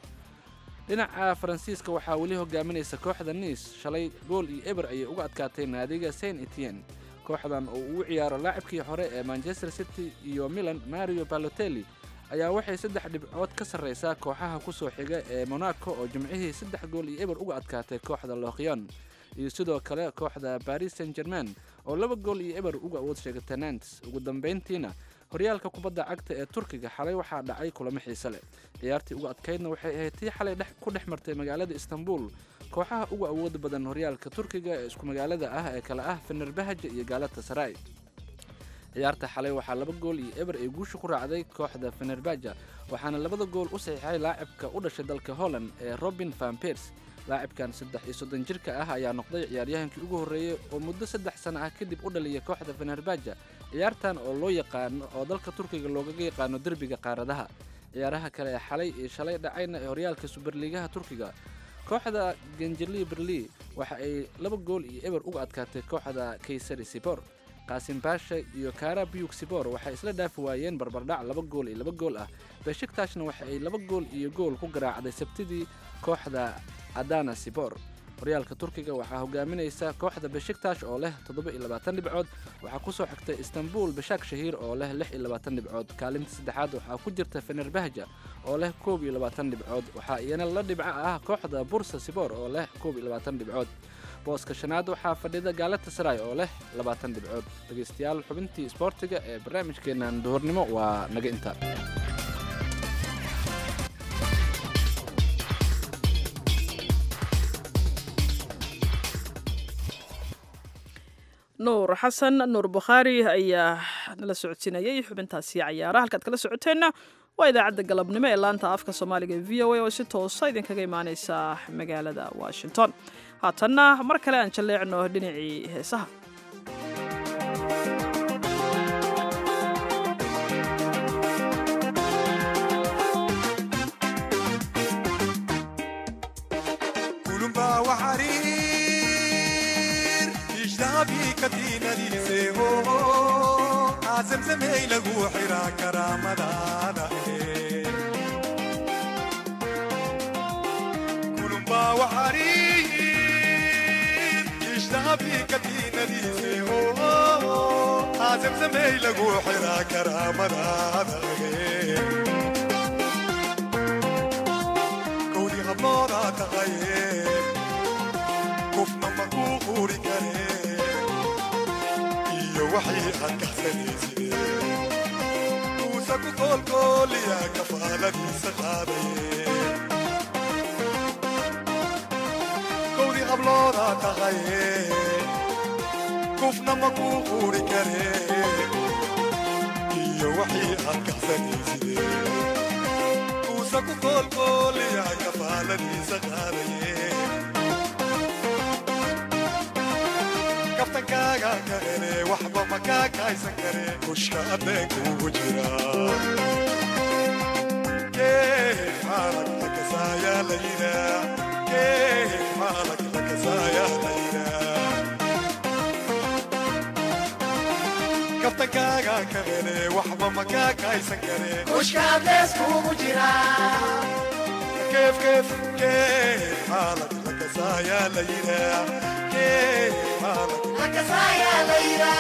P: dhinaca faransiiska waxaa weli hogaaminaysa kooxda niis shalay gool iyo eber ayay uga adkaatay naadiga saint etienne kooxdan oo uu ciyaaro laacibkii hore ee manchester city iyo milan mario balotelli ayaa waxay saddex dhibcood ka sarraysaa kooxaha kusoo xiga ee monaco oo jimcihii saddex gool iyo eber uga adkaatay kooxda lokyon iyo sidoo kale kooxda paris saint germain oo laba gool iyo eber uga awood sheegatay nantes ugu dambayntiina horyaalka kubadda cagta ee turkiga xalay waxaa dhacay kulamo xiise leh ciyaartii uga adkaydna waxay ahayd tii xalay ku dhex martay magaalada istanbul kooxaha uga awooda badan horyaalka turkiga ee isku magaalada ah ee kale ah fenerbahaja iyo gaalata saray ciyaarta xalay waxaa laba gool iyo eber ay guusha ku raacday kooxda fenerbaja waxaana labada gool u saxiixay laacibka u dhashay dalka holland ee robin van pers laacibkan saddex iyo soddon jirka ah ayaa noqday ciyaaryahankii ugu horreeyey oo muddo saddex sano ah kadib u dhaliyay kooxda fenerbaja ciyaartan oo loo yaqaano oo dalka turkiga loogaga yaqaano derbiga qaaradaha ciyaaraha kale ee xalay iyo shalay dhacayna ee horyaalka suberliigaha turkiga kooxda genjeli berli waxa ay laba gool iyo eber uga adkaatay kooxda kaysari sibor qaasim baasha iyo kara biyug sibor waxay isla dhaafi waayeen barbardhac laba gool iyo laba gool ah beshiktaashna waxa ay laba gool iyo gool ku garaacday sabtidii kooxda adana sibor horyaalka turkiga waxaa hogaaminaysa kooxda beshiktash oo leh toddoba iyo labaatan dhibcood waxaa kusoo xigtay istanbul bashak shahiir oo leh lix iyo labaatan dhibcood kaalinta saddexaad waxaa ku jirta fenerbahja oo leh koob iyo labaatan dhibcood waxaa iyana la dhibco ah kooxda bursa sibor oo leh koob iyo labaatan dhibcood booska shanaad waxaa fadhida gaalata saray oo leh labaatan dhibcood dhegaystayaal xubintii isboortiga ee barnaamijkeennan duhurnimo waa naga inta
A: nuur xasan nuur bukhaari ayaa nala socodsiinayay xubintaasi cayaaraha halkaad kala socoteenna waa idaacadda galabnimo ee laanta afka soomaaliga e v o a oo si toosa idinkaga imaaneysa magaalada washington haatanna mar kale aan jalleecno dhinacii heesaha
Q: kulumba waxariir ishtaabii katiinadiiseeho aasamsamey lagu xiraa karaamadaada kulumba waxariir ishtaabii katiinadiiseeho aasamsamey lagu xiraa karaamadaada kowdii hablooda taqaye qofna ma kuu quuri kare iyo waxay aad kahsanayside kuusa ku koolkooliya kafaaladiisa qaadaye kowdii hablooda taqaye qofna ma kuu quuri kare iyo waxay aad kahsanayside kuusa ku koolkooliya kafaaladiisa qaadaye kaftankaaga ka hele waxba ma kaa kaaysan kare kushka addeenkuugu jira keef maalag lakasaayaa layida keef maalag lakasaayaa layida kaftankaaga ka hele waxba ma kaa kaaysan kare
J: Kushka addeeskuugu jira.
Q: keef keef keef maalag lakasaayaa layida keef maalag
J: Lakasaayaa layida.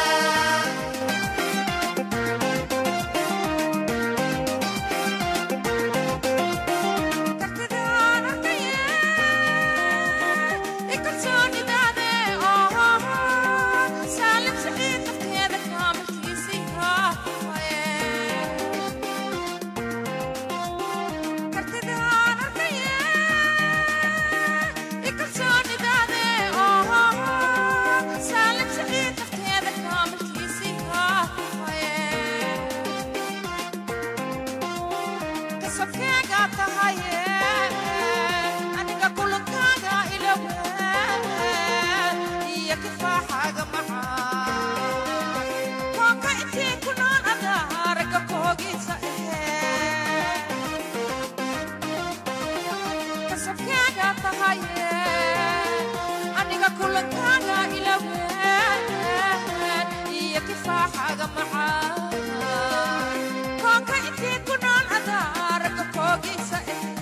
R: aniga kulankaaga ilaween iyo kifaaxaaga macaan koonka intii ku nool adaa ragga koogiisa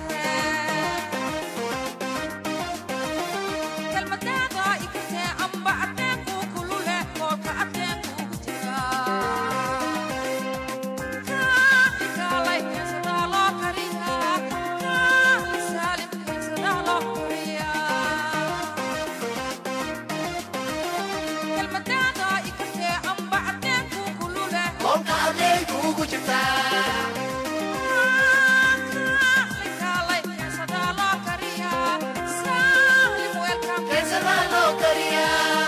R: kelmadaada ikatee amba adeenkuu kulule koolka adeenkuugu jira kaaligaalay heesadaa loo kariyaa kaali saalim heesadaa loo koriyaa kelmadaada ikatee amba adeenkuu kulule
J: Koolka adeenkuugu jirta.
R: kaaligaalay heesadaa loo kariyaa saalim welcome
J: Heesadaa loo kariyaa.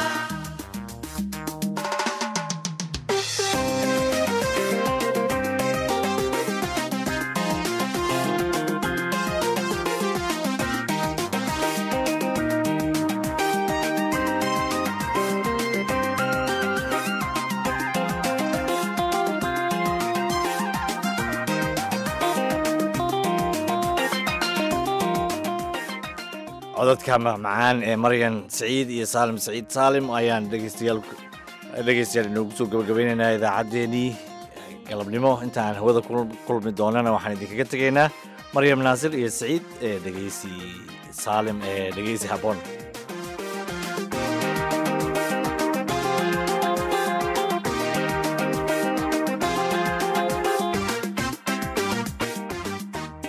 B: codadka macmacaan ee maryan saciid iyo saalim saciid saalim ayaan dhegeystayaal dhegeystayaal inoogu soo gabagabaynaynaa idaacaddeenii galabnimo intaan hawada ku kulmi doonana waxaan idinkaga tegaynaa maryam naasir iyo saciid ee dhegeysi saalim ee dhegeysi habboon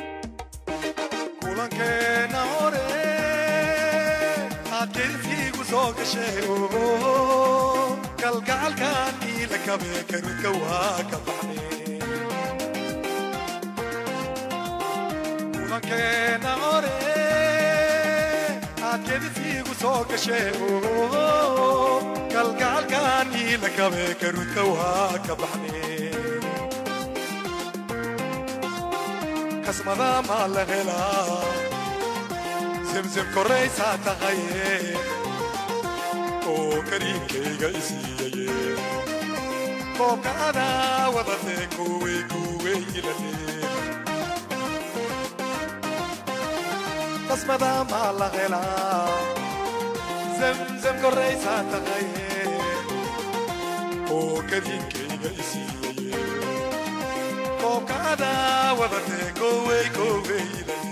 Q: kulankeena hore aad kelisiigu soo gashee kalgacalkan iila kabee karudka waa ka baxne kulankeena ore aad gedisiigu soo gashee kalgacalkan iila kabee karudka waa ka baxne kasmada maa la helaa zemzem koraysaa tahaye oo kariinkayga isiiyaye koobka adaa wadatee kuwey kuwey ilale kasmada maa la helaa zemzem koraysaa tahaye oo kariinkayga isiiyaye koobka adaa wadatee kuwey kuwey ilale